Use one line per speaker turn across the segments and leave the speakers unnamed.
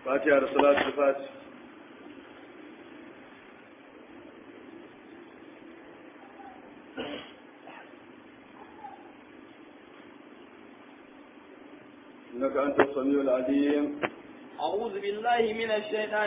fatiha da salatu fati إنك أنت السميع العليم
أعوذ بالله من الشيطان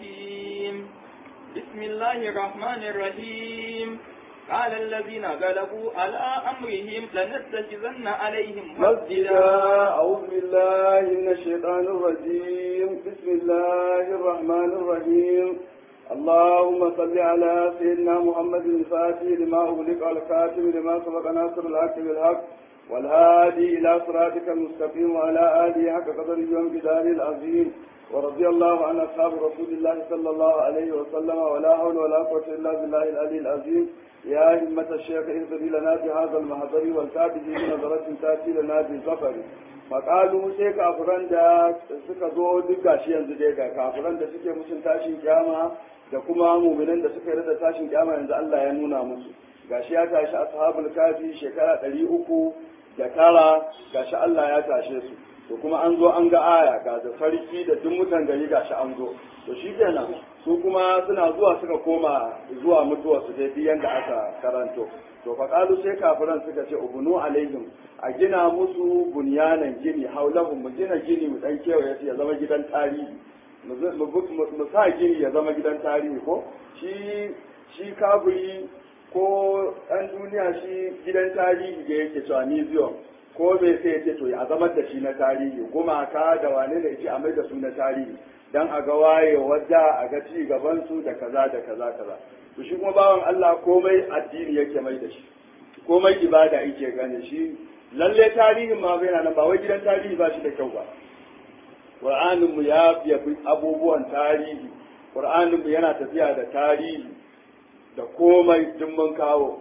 الرجيم بسم الله الرحمن الرحيم قال الذين غلبوا على أمرهم لنتخذن عليهم
مسجدا
مسجدا
أعوذ بالله من الشيطان الرجيم بسم الله الرحمن الرحيم اللهم صل على سيدنا محمد الفاتح لما أغلق الكاتب لما سبق ناصر الحق بالحق والهادي إلى صراطك المستقيم وعلى آله حق قدره وامتداره العظيم ورضي الله عن أصحاب رسول الله صلى الله عليه وسلم ولا حول ولا قوة إلا بالله العلي العظيم يا همة الشيخ اهدري لنا بهذا المحضر والتابع بنظرة تأتي لنا بالظفر faƙalu sai kafiran da suka zo duk gashi yanzu dai ga kafiran da suke musun tashin kyama da kuma muminan da suka yarda tashin kyama yanzu Allah ya nuna musu gashi ya tashi ashabul kafi shekara ɗari uku da tara gashi Allah ya tashe su to kuma an zo an ga aya ga da sarki da duk mutan gari gashi an zo to shi kenan su kuma suna zuwa suka koma zuwa mutuwa su dai duk yanda aka karanto to faƙalu sai kafiran suka ce ubunu alaihim a gina musu bunyanan gini haulahum mu gina gini mu dan kewaye su ya zama gidan tarihi mu z- mu bu- mu- mu sa gini ya zama gidan tarihi ko shi shi kafiri ko ɗan duniya shi gidan tarihi da yake cewa museum ko me sai ya ce to ya zama da shi na tarihi gumaka da wane ne ce a mai da su na tarihi dan a ga waye wadda a ga ci gaban su da kaza da kaza kaza to shi kuma bawan Allah komai addini yake mai da shi komai ibada yake gane shi lalle tarihin ma bai nan ba wai gidan tarihi ba shi da kyau ba Qur'anin mu ya yabi abubuwan tarihi Qur'anin mu yana tafiya da tarihi da komai duk mun kawo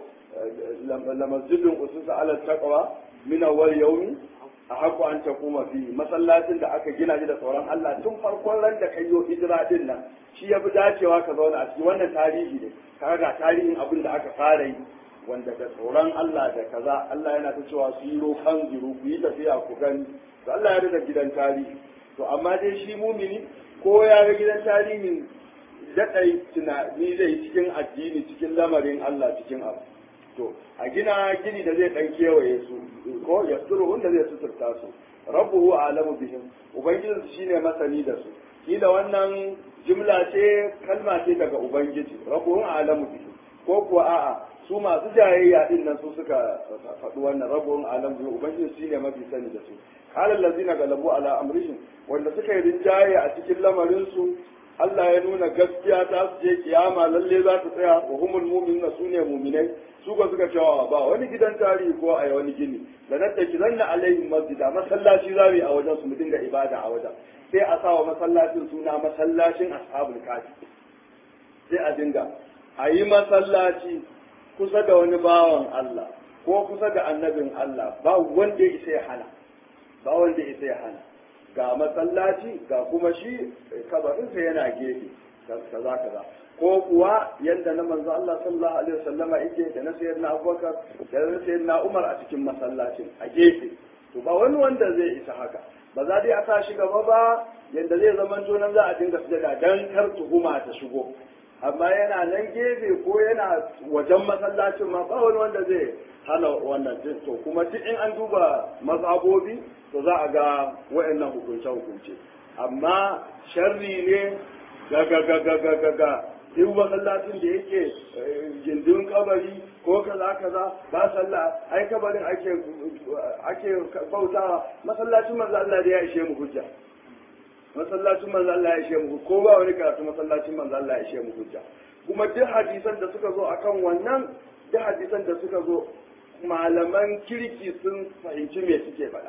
la masjidun ususa ala taqwa min awwal yawmi ahaqqu an taquma fi masallacin da aka gina shi da tsoron Allah tun farkon ran da kayyo hijira din nan shi yafi dacewa ka zauna a cikin wannan tarihi ne kaga ga tarihin abin da aka fara yi wanda da tsoron Allah da kaza Allah yana ta cewa su yi rokan zuru ku yi tafiya ku gani to Allah ya da gidan tarihi to amma dai shi mumini ko ya ga gidan tarihin daɗai tunani zai cikin addini cikin lamarin Allah cikin abu to a gina gini da zai ɗan kewaye su ko ya suru wanda zai suturta su rabbuhu alamu bihim ubangijin su shine masani da su kila wannan jumla ce kalma ce daga ubangiji rabbuhu alamu bihim ko kuwa a'a su masu jayayya din nan su suka faɗi wannan rabbuhu alamu bihim ubangijin shine mafi sani da su qala allazina galabu ala amrihim wanda suka yi rinjaye a cikin lamarin su Allah ya nuna gaskiya ta su je kiyama lalle za ta tsaya wa humul mu'minuna sune mu'minai su ba suka cewa ba wani gidan tarihi ko a wani gini da nan da kiran na alaihim masjida masallaci za mu yi a wajen su mu dinga ibada a wajen sai a sa wa masallacin suna masallacin ashabul kafi sai a dinga a yi masallaci kusa da wani bawan Allah ko kusa da annabin Allah ba wanda ya isa ya hana ba wanda ya isa ya hana ga masallaci ga kuma shi kabarinsa yana gefe kaza kaza ko kuwa yadda na manzo Allah sallallahu alaihi wasallama yake da na sayyidina Abubakar da na sayyidina Umar a cikin masallacin a gefe to ba wani wanda zai isa haka ba za dai a sa shi gaba ba yadda zai zama to nan za a dinga sujada dan kar tuhuma ta shigo amma yana nan gefe ko yana wajen masallacin ma ba wani wanda zai hana wannan din to kuma duk in an duba mazhabobi to za a ga wa'annan hukunce hukunce amma sharri ne ga ga ga ga ga ga ga duk masallacin da yake gindin kabari ko kaza kaza ba sallah ai kabarin ake ake bautawa masallacin manzo Allah da ya ishe mu hujja masallacin manzo Allah ya ishe mu ko ba wani karatu masallacin manzo Allah ya ishe mu hujja kuma duk hadisan da suka zo akan wannan duk hadisan da suka zo malaman kirki sun fahimci me suke faɗa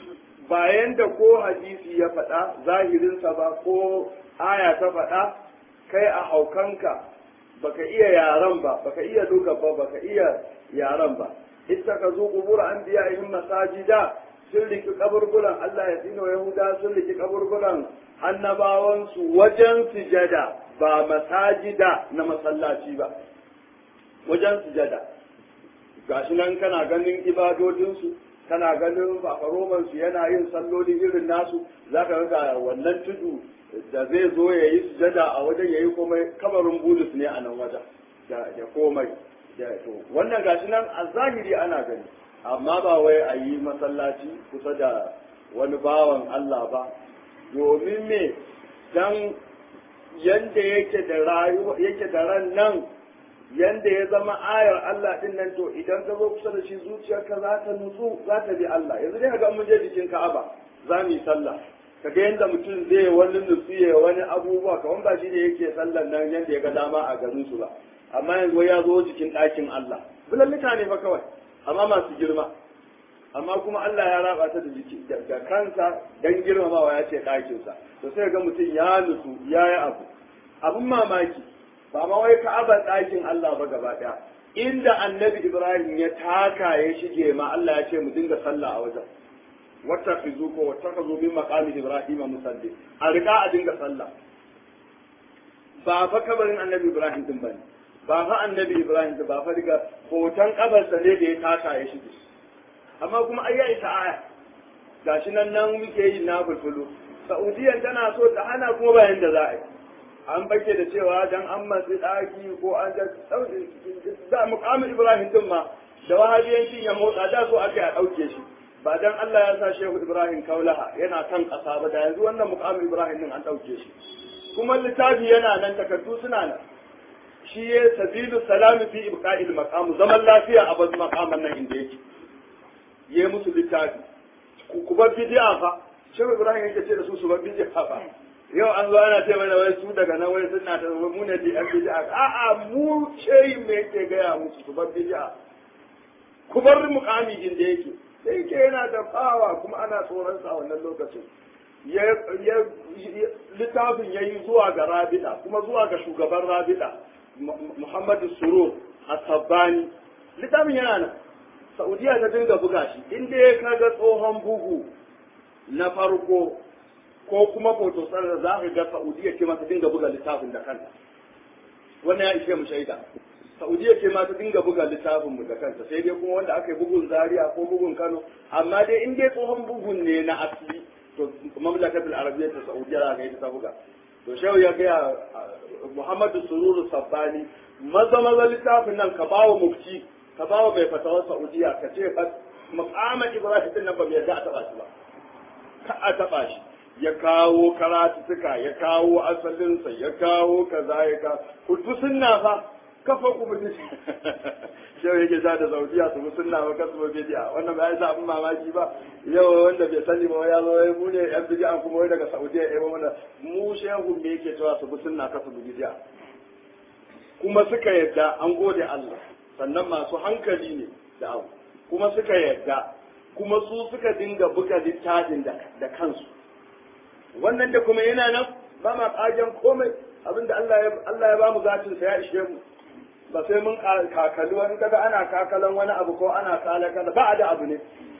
bayan da ko hadisi ya faɗa zahirinsa ba ko aya ta faɗa kai a haukanka baka iya yaran ba baka iya duka ba baka iya yaran ba ita ka zo kubura an biya yin masajida sun riki kaburburan Allah ya tsino Yahuda sun riki kaburburan annabawansu wajen sujada ba masajida na masallaci ba wajen sujada gashi nan kana ganin ibadodinsu kana ganin fafaroman su yana yin salloli irin nasu zaka ga wannan tudu da zai zo ya yi sujada a wajen ya yi komai kabarin bulus ne a nan wajen da komai to wannan gashi nan a zahiri ana gani amma ba wai a yi masallaci kusa da wani bawan Allah ba domin me dan yanda yake da rayuwa yake da ran nan yanda ya zama ayar Allah din nan to idan ka zo kusa da shi zuciyarka za ta nutsu za ta bi Allah yanzu dai ga mun je jikin Ka'aba za mu yi sallah kaga yanda mutum zai wani nutsu ya wani abubuwa kamar ba shi ne yake sallan nan yanda ya ga dama a garin su ba amma yanzu ya zo jikin ɗakin Allah bulallika ne fa kawai amma masu girma amma kuma Allah ya raba ta da jiki da kansa dan girmamawa ya ce ɗakinsa to sai ga mutum ya nutsu ya yi abu abun mamaki ba ma wai ka'abar ɗakin Allah ba gaba ɗaya inda annabi Ibrahim ya taka ya shige ma Allah ya ce mu dinga sallah a wajen wata fizu ko wata ka zo min maqami Ibrahim musalli a riƙa a dinga sallah ba fa kabarin annabi Ibrahim din bane ba fa annabi Ibrahim din ba fa riga hoton kabarsa ne da ya taka ya shige amma kuma ai ya isa aya gashi nan nan muke yi na bulbulu Saudiyan tana so ta hana kuma bayan da za a yi an bake da cewa dan an matsi ɗaki ko an da da mukamin Ibrahim din ma da wahabiyancin ya motsa da so aka a ɗauke shi ba dan Allah ya sa Shehu Ibrahim Kaulaha yana kan ƙasa ba da yanzu wannan mukamin Ibrahim din an ɗauke shi kuma littafi yana nan takardu suna nan shi ya sabilu salami fi ibqa'il maqam zaman lafiya a bazu maqaman nan inda yake yayi musu littafi ku bar bid'a fa Shehu Ibrahim yake ce da su su bar bid'a fa yau an zo ana ce mana wai su daga nan wai suna ta mu ne di bid'a a'a mu shehi me yake gaya musu su bar bid'a ku bar muqami inda yake sai yake yana da bawa kuma ana tsoron sa a wannan lokacin ya littafin yayi zuwa ga Rabida kuma zuwa ga shugaban Rabida Muhammadu Surur Asabbani littafin yana nan Saudiya ta dinga buga shi inda ya kaga tsohon bugu na farko ko kuma foto da za ka ga Saudiya ce ma ta dinga buga littafin da kanta wannan ya ishe mu shaida Saudiya ce ma ta dinga buga littafin mu da kanta sai dai kuma wanda aka yi bugun Zaria ko bugun Kano amma dai in dai tsohon bugun ne na asali to mamlakatul arabiyya ta Saudiya za ka yi ta buga to shehu ya gaya Muhammadu Sururu Sabbani maza maza littafin nan ka bawa mufti ka bawa bai fatawar Saudiya ka ce fa maqama Ibrahim din nan ba mai yadda a taba shi ba ka a taba shi ya kawo karatutuka ya kawo asalinsa ya kawo kaza ya ka kudu sunna fa kafa ku mutum shehu yake sa da saudiya su bi sunna ba kasu ba bidiya wannan ba ya sa abin mamaki ba yau wanda bai sani ba ya zo ya mu ne yan bidiya kuma wai daga saudiya ya mana mu shehu me yake cewa su bi sunna kasu bi bidiya kuma suka yadda an gode Allah sannan masu hankali ne da abu kuma suka yadda kuma su suka dinga buga littafin da kansu wannan da kuma yana nan ba ma kajan komai abinda Allah ya Allah ya ba mu zatin sa ya ishe mu ba sai mun kakali wani kaga ana kakalan wani abu ko ana kala kaza ba a da abu ne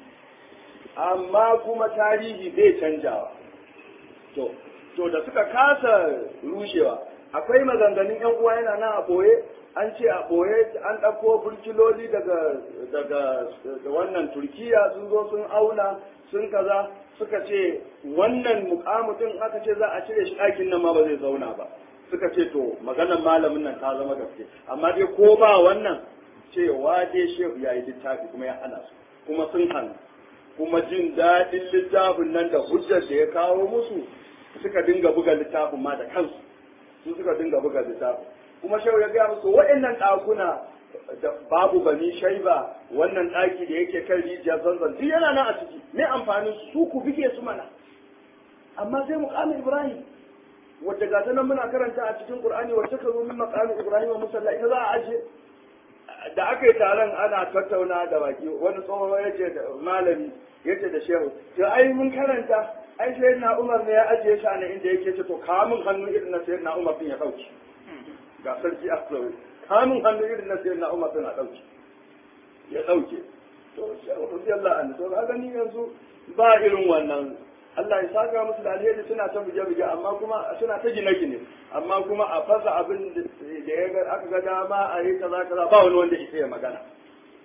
amma kuma tarihi bai canjawa to to da suka kasa rushewa akwai maganganun yan uwa yana nan a boye an ce a boye an ɗauko burkiloli daga daga wannan turkiya sun zo sun auna sun kaza suka ce wannan mukamutin aka ce za a cire shi ɗakin nan ma ba zai zauna ba suka ce to maganar malamin nan ta zama gaske amma dai ko ba wannan cewa dai shehu ya yi littafi kuma ya hana su kuma sun hannu kuma jin daɗin littafin nan da hujjar da ya kawo musu suka dinga buga littafin ma da kansu su suka dinga buga littafin kuma shehu ya gaya musu waɗannan ɗakuna da babu bani shaiba wannan ɗaki da yake kan rijiyar zanzan duk yana nan a ciki me amfanin su ku bige su mana amma sai muƙamin ibrahim wadda ga ta nan muna karanta a cikin qur'ani wacce ka zo min maqamin ibrahim musalla ita za a aje da aka yi taron ana tattauna da baki wani tsoho yace da malami yace da shehu to ai mun karanta ai sayyidina umar ne ya ajiye shi a inda yake ce to kamun hannu irin na sayyidina umar din ya dauki ga sarki aslawi kamun hannu irin na sayyidina umar din a dauki ya dauke to shehu radiyallahu anhu to ga gani yanzu ba irin wannan Allah ya saka musu da alheri suna ta buge-buge amma kuma suna ta gine-gine amma kuma a fasa abin da ya ga aka ga dama a yi kaza kaza ba wani wanda isa ya magana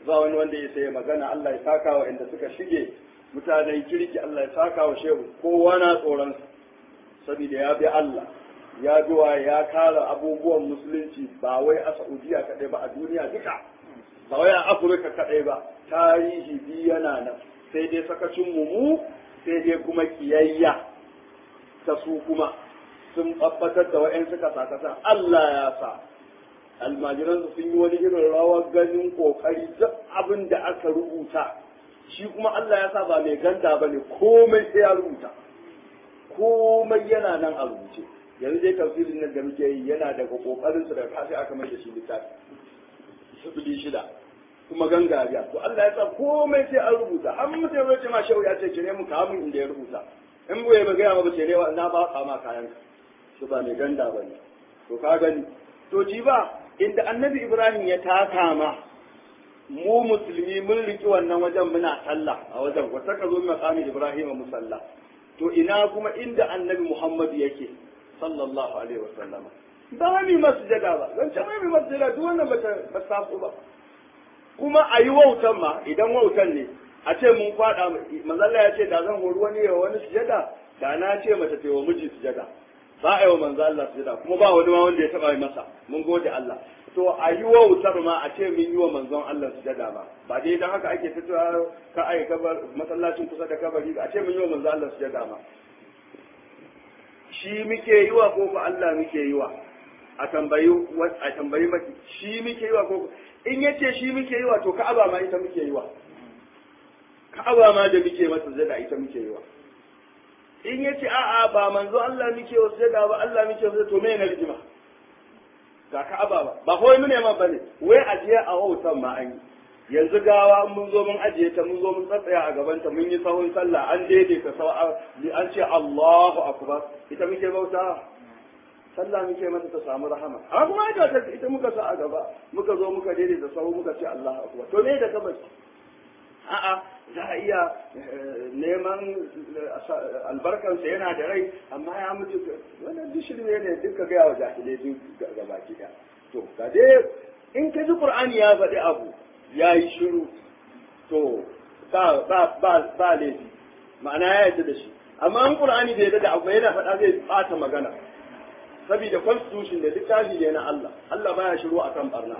ba wani wanda ya sai magana Allah ya saka wa inda suka shige mutanen kirki Allah ya saka wa shehu kowa na tsoron saboda ya bi Allah ya biwa ya kara abubuwan musulunci ba wai a Saudiya kadai ba a duniya duka ba wai a Afirka kadai ba tarihi bi yana nan sai dai sakacin mu mu sai dai kuma kiyayya ta su kuma sun tabbatar da wa'yan suka sakata Allah ya sa almajiran sun yi wani irin rawar ganin kokari duk abin da aka rubuta shi kuma Allah ya sa ba mai ganda ba ne komai sai ya rubuta komai yana nan a rubuce yanzu dai tafsirin nan da muke yi yana daga kokarin su daga kashi aka mai da shi littafi sifili shida kuma gangariya to Allah ya sa komai sai an rubuta an mutum ya ce ma shehu ya ce cire mu kamun inda ya rubuta in bai ba gaya ba cire wa na ba ka ma kayan ka su ba mai ganda ba ne to ka gani to ji ba inda annabi ibrahim ya taka ma mu musulmi mun riki wannan wajen muna sallah a wajen wata ka zo maqami ibrahim musalla to ina kuma inda annabi muhammad yake sallallahu alaihi wasallama ba mi masjida ba zan ce mai masjida duk wannan ba ta taso ba kuma a yi wautan ma idan wautan ne a ce mun kwada manzalla ya ce da zan hori wani yawa wani sujada da na ce mace ta yi wa miji sujada ba a yi wa manzo Allah sujada kuma ba wani ma wanda ya taba yi masa mun gode Allah to a yi wautar ma a ce mun yi wa manzon Allah sujada ba ba dai dan haka ake fitowa ka ai kabar masallacin kusa da kabari a ce mun yi wa manzo Allah sujada ma shi muke yi wa ko ba Allah muke yi wa a tambayi a tambayi maki shi muke yi wa ko in yace shi muke yi wa to ka'aba ma ita muke yi wa ka'aba ma da muke mata zada ita muke yi wa in yace a'a ba manzo Allah muke wa zada ba Allah muke wa to me na rigima ga ka'aba ba ba kawai mu ne ma bane wai ajiye a wautan ma an yi yanzu gawa mun zo mun ajiye ta mun zo mun tsatsaya a gaban ta mun yi sahun sallah an daidaita sau an ce Allahu akbar ita muke bauta sallah muke mata ta samu rahama amma kuma ita ta ita muka sa a gaba muka zo muka daidaita sau muka ce Allahu akbar to me da kabari a'a za a iya neman albarkansa yana da rai amma ya mutu wannan duk shirme ne duka gaya wa jahilai duk gaba ɗaya to ga dai in ka ji qur'ani ya faɗi abu ya yi shiru to ba ba ba ba laifi ma'ana ya yarda da shi amma an qur'ani bai yarda da abu yana faɗa zai bata magana saboda constitution da littafi ne na Allah Allah baya shiru akan barna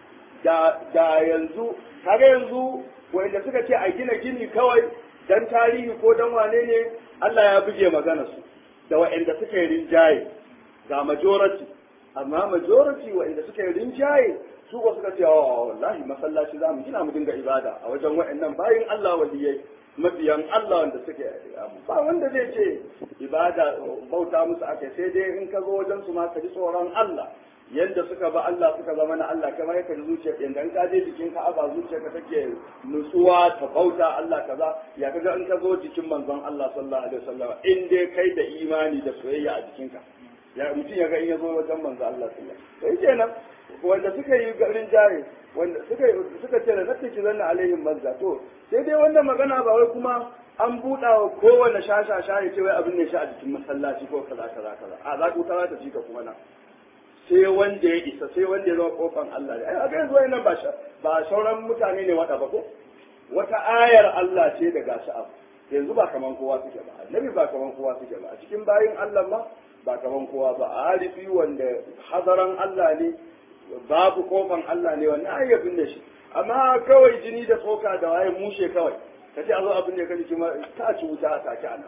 da da yanzu kaga yanzu wanda suka ce a gina gini kawai dan tarihi ko dan wane ne Allah ya buge magana su da wa'anda suka yi rinjaye ga majority amma majority wa'anda suka yi rinjaye su ba suka ce wa wallahi masallaci za mu gina mu dinga ibada a wajen wa'annan bayin Allah waliyai mabiyan Allah wanda suke ba wanda zai ce ibada bauta musu aka sai dai in ka zo wajen su ma ka ji tsoron Allah yadda suka ba Allah suka zama na Allah kamar yadda da zuciya yadda in ka je jikin ka aba zuciyarka take nutsuwa ta bauta Allah kaza ya kaga in ka zo jikin manzon Allah sallallahu alaihi wasallam in dai kai da imani da soyayya a jikinka ya mutum ya ga in ya zo wajen manzon Allah sallallahu alaihi wasallam sai kenan wanda suka yi garin jari wanda suka suka ce da nattaki zanna alaihim mazza to sai dai wannan magana ba wai kuma an buɗa wa kowane shasha shaye ce wai abin ne shi a jikin masallaci ko kaza kaza kaza a za ku ta ci ka kuma na sai wanda ya isa sai wanda ya zama kofan Allah ne ai ga yanzu wayannan ba ba sauran mutane ne wada ba ko wata ayar Allah ce da gashi abu yanzu ba kaman kowa suke ba annabi ba kaman kowa suke ba a cikin bayin Allah ma ba kaman kowa ba a harifi wanda hadaran Allah ne babu kofan Allah ne wannan ai yabin da shi amma kawai jini da tsoka da waye mushe kawai ka ce a zo abin da ka ji kuma ta ci wuta a take a nan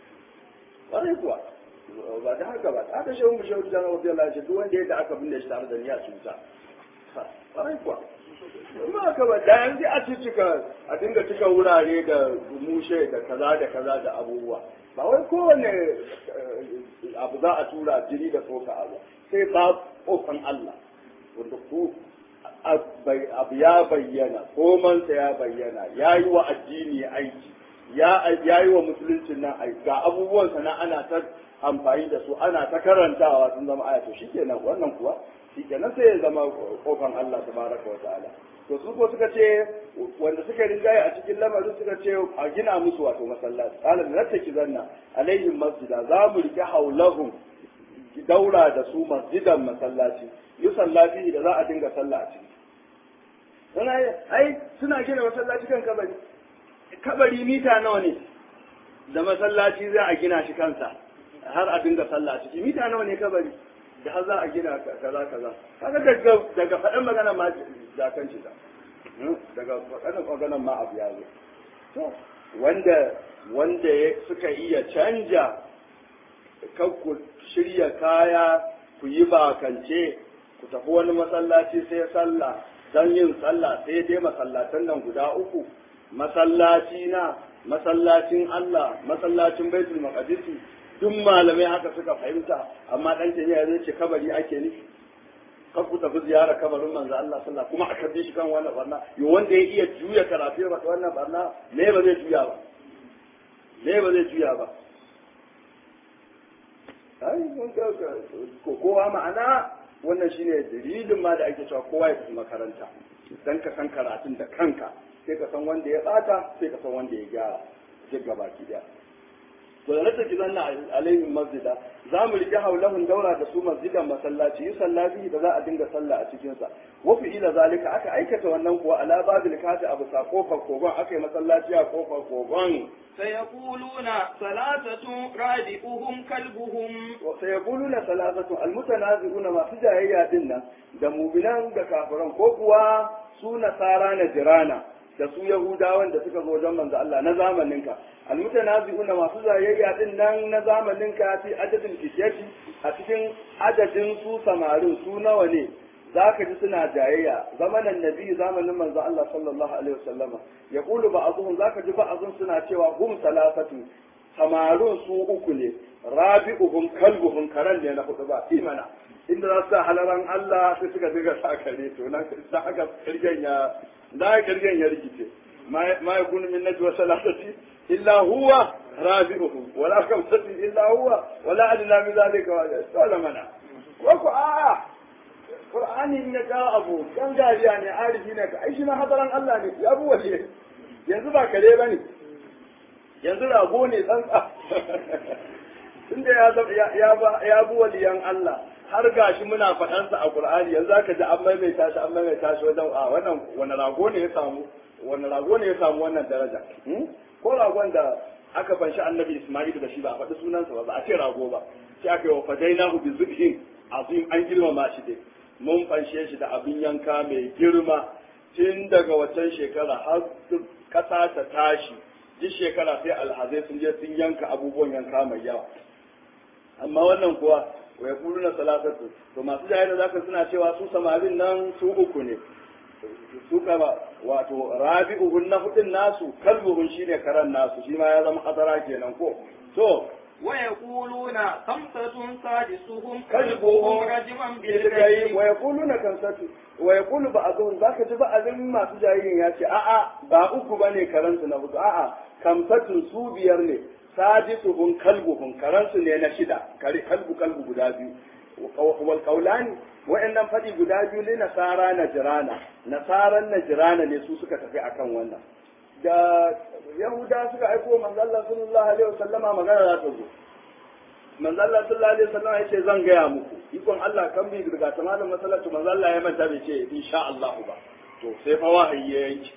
ƙwarai kuwa ba da haka ba ta kashe mu shehu da rabbi Allah ce duk wanda yadda aka binne shi tare da niyya cuta ƙwarai kuwa amma haka ba da yanzu a cika a dinga cika wurare da mushe da kaza da kaza da abubuwa ba wai kowane abu za a tura jini da tsoka abu sai ba kofan Allah wanda ku abu ya bayyana komansa ya bayyana ya yi wa addini aiki ya yi wa musuluncin nan aiki ga abubuwansa na ana ta amfani da su ana ta karantawa sun zama aya to shikenan wannan kuwa shikenan sai ya zama kofan Allah tabaraka wa ta'ala to su ko suka ce wanda suka rinjaye a cikin lamarin suka ce a gina musu wato masallaci qala nattaki zanna alaihim masjida za mu rike haulahum daura da su masjidan masallaci yusalla fihi da za a dinga sallah a ciki ai suna gina masallaci kan kabari kabari mita nawa ne da masallaci za a gina shi kansa har a dinga sallah ciki mita nawa ne kabari da har za a gina kaza kaza kaga daga daga faɗan magana ma zakan shi daga faɗan magana ma abu ya zo to wanda wanda suka iya canja kan ku shirya kaya ku yi bakance ku tafi wani masallaci sai sallah don yin sallah sai dai masallatan nan guda uku masallaci na masallacin Allah masallacin baitul maqdisi duk malamai haka suka fahimta amma dan taniya zai ce kabari ake nufi kan ku tafi ziyara kabarin manzo Allah sallallahu kuma aka bi shi kan wannan barna yo wanda ya iya juya karatu ba wannan barna me ba zai juya ba me ba zai juya ba ai mun ga ko kowa ma'ana wannan shine dalilin ma da ake cewa kowa ya tafi makaranta dan ka san karatun da kanka sai ka san wanda ya bata sai ka san wanda ya gyara duk gabaki daya to da nake ki zanna alaihim masjida za mu riƙe haulahun daura da su masjidan masallaci yi sallafi da za a dinga sallah a cikin sa wa fi ila zalika aka aikata wannan kuwa ala babil kati abu sa kofar kogon aka yi masallaci a kofar kogon
سيقولون ثلاثة رابئهم كلبهم
sayaquluna salasatu almutanazi'una masu jayayya din nan da mubinan da kafiran ko kuwa su nasara na jirana da su yahudawan da suka zo wajen manzo Allah na zamaninka almutanazi'una masu jayayya din nan na zamaninka fi adadin kishiyati a cikin adadin su samarin su nawa ne zaka ji suna jayayya zamanin nabi zamanin manzo Allah sallallahu alaihi wasallama yaqulu ba'dhum zaka ji ba'dhum suna cewa hum salasatu samarin su uku ne rabi'uhum kalbuhum karan ne na hudu ba imana inda za su sa halaran Allah sai suka diga sa kare to nan da haka kirgen ya da kirgen ya rikice ma yakunu min najwa salasati illa huwa rabi'uhum wala kamsati illa huwa wala adna min zalika wala mana wa ku a Qur'ani in ya kawo abu dan dariya ne arifi ne ka ai shi ma hadaran Allah ne ya buwa ne yanzu ba kare bane yanzu rago ne tsantsa tunda ya ya ya bu waliyan Allah har gashi muna faɗansa a Qur'ani yanzu zaka ji an maimaita shi an maimaita shi wajen a wannan wani rago ne ya samu wani rago ne ya samu wannan daraja ko ragon da aka fanshi annabi Isma'il da shi ba a faɗi sunansa ba ba a ce rago ba sai aka yi wa fadainahu bi zubhin azim an girmama shi dai mun fanshe shi da abin yanka mai girma tun daga waccan shekara har kasa ta tashi duk shekara sai alhazai sun je sun yanka abubuwan yanka mai yawa amma wannan kuwa wa ya na salatatu to masu jahil da zaka suna cewa su samarin nan su uku ne su kaba wato rabi'uhun na hudun nasu kalbuhun shine karan nasu shi ma ya zama hadara kenan ko to
ويقولون خمسة سادسهم
كلبهم
رجما
bilgai
بالغيب
wa yaquluna kansatu wa yaqulu ba'dhum zaka ji ba'dhum masu jahiyin ya ce a'a ba uku bane karansu na hudu a'a kamsatun su biyar ne sadisuhum kalbuhum karansu ne na shida kare kalbu kalbu guda biyu wal qawlani wa'annan fadi guda biyu ne nasara najrana nasaran najrana ne su suka tafi akan wannan da yahuda suka aiko manzo Allah sallallahu alaihi wasallama magana za ta zo manzo Allah sallallahu alaihi wasallama yace zan gaya muku ikon Allah kan bi daga tamamin masallatu manzo Allah ya manta bai ce insha Allah ba to sai fa wahayi ya yanki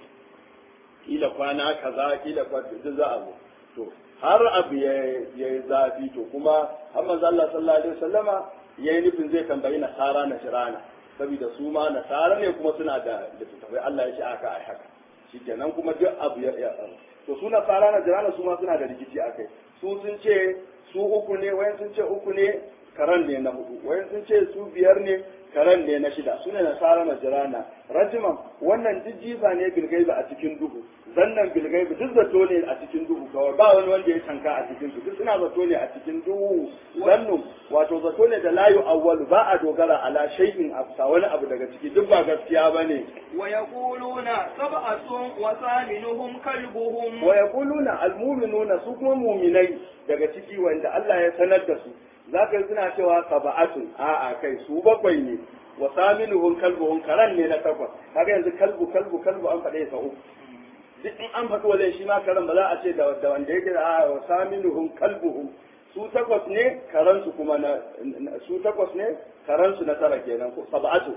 kila kwana kaza kila kwana duk za a zo to har abu ya yi zafi to kuma har manzo Allah sallallahu alaihi wasallama yayi nufin zai tambayi nasara na shirana saboda su ma nasara ne kuma suna da littattafai Allah ya ce aka ai haka shikenan kuma duk abu ya ya to su nasara na jirana su ma suna da rikici akai su sun ce su uku ne wayan sun ce uku ne karan ne na hudu wayan sun ce su biyar ne karan ne na shida su ne nasara na jirana rajiman wannan duk jifa ne bilgaiba a cikin duhu zannan bilgaiba duk zato ne a cikin duhu kawai ba wani wanda ya tanka a cikin su duk suna zato ne a cikin duhu zannu wato zato ne da layu awwalu ba a dogara ala shay'in a wani abu daga ciki duk ba gaskiya bane
ويقولون سبعة وثامنهم كلبهم
wa yaquluna almu'minuna su kuma mu'minai daga ciki wanda Allah ya sanar da su zaka yi suna cewa sab'atun a'a kai su bakwai ne wa saminuhum kalbuhum karan ne na takwas kaga yanzu kalbu kalbu kalbu an faɗe sa uku duk in an faɗi wajen shi ma karan ba za a ce da da wanda yake da a'a wa saminuhum kalbuhum su takwas ne karansu kuma na su takwas ne karansu na tara kenan ko sab'atu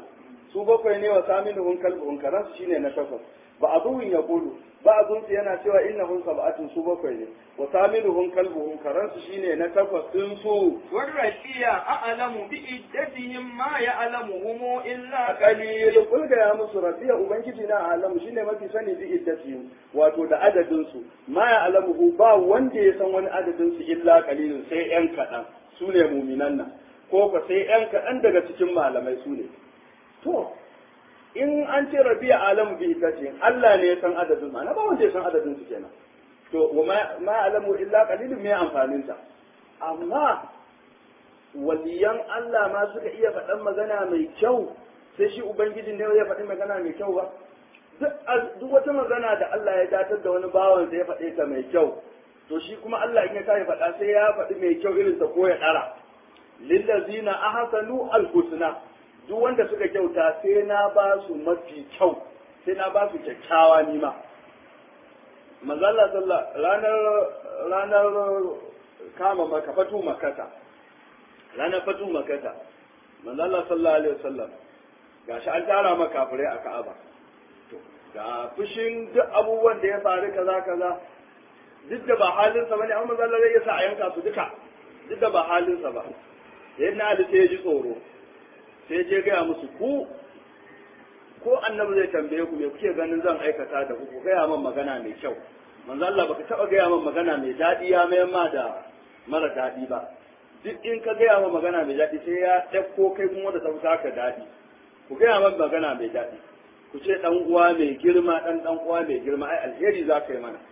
su bakwai ne wa saminuhum kalbuhum karansu shine na takwas ba azuhun ya kulu ba azunsu yana cewa innahum sab'atun su bakwai ne wa saminuhum kalbuhum karansu shine na takwas din su
والرشية أعلم بعدتهم ما يعلمهم إلا
qalil kul ga ya musu rabbiya ubangiji na alamu shine mafi sani bi iddatihim wato da adadin su ma ya alamu ba wanda ya san wani adadin su illa qalilun sai yan kadan su ne muminan nan ko ko sai yan kadan daga cikin malamai su ne to in an ce rabiya alamu bi iddatihim Allah ne ya san adadin ma na ba wanda ya san adadin su kenan to wa ma ma alamu illa qalilun me amfanin ta amma waliyan Allah ma suka iya faɗan magana mai kyau sai shi ubangijin ne ya faɗi magana mai kyau ba duk wata magana da Allah ya datar da wani bawan da ya faɗe ta mai kyau to shi kuma Allah in ya kai faɗa sai ya faɗi mai kyau irin ta ko ya ɗara lillazina ahsanu alhusna duk wanda suka kyauta sai na ba su mafi kyau sai na ba su kyakkyawa nima manzo Allah sallallahu ranar ranar kama maka fatu makata ranar fatu makata manzo Allah sallallahu alaihi wasallam gashi an tara maka kafirai a Ka'aba to ga fushin duk abubuwan da ya faru kaza kaza duk da ba halin sa bane amma manzo Allah zai sa a yanka su duka duk da ba halin sa ba sai na Ali sai ya ji tsoro sai je ga musu ku ko annabi zai tambaye ku me kuke ganin zan aikata da ku ku gaya min magana mai kyau manzo Allah baka taba gaya min magana mai daɗi ya mayar ma da mara daɗi ba duk in ka gaya min magana mai daɗi sai ya ɗauko kai kuma da ta ka daɗi ku gaya min magana mai daɗi ku ce ɗan uwa mai girma ɗan ɗan uwa mai girma ai alheri za ka yi mana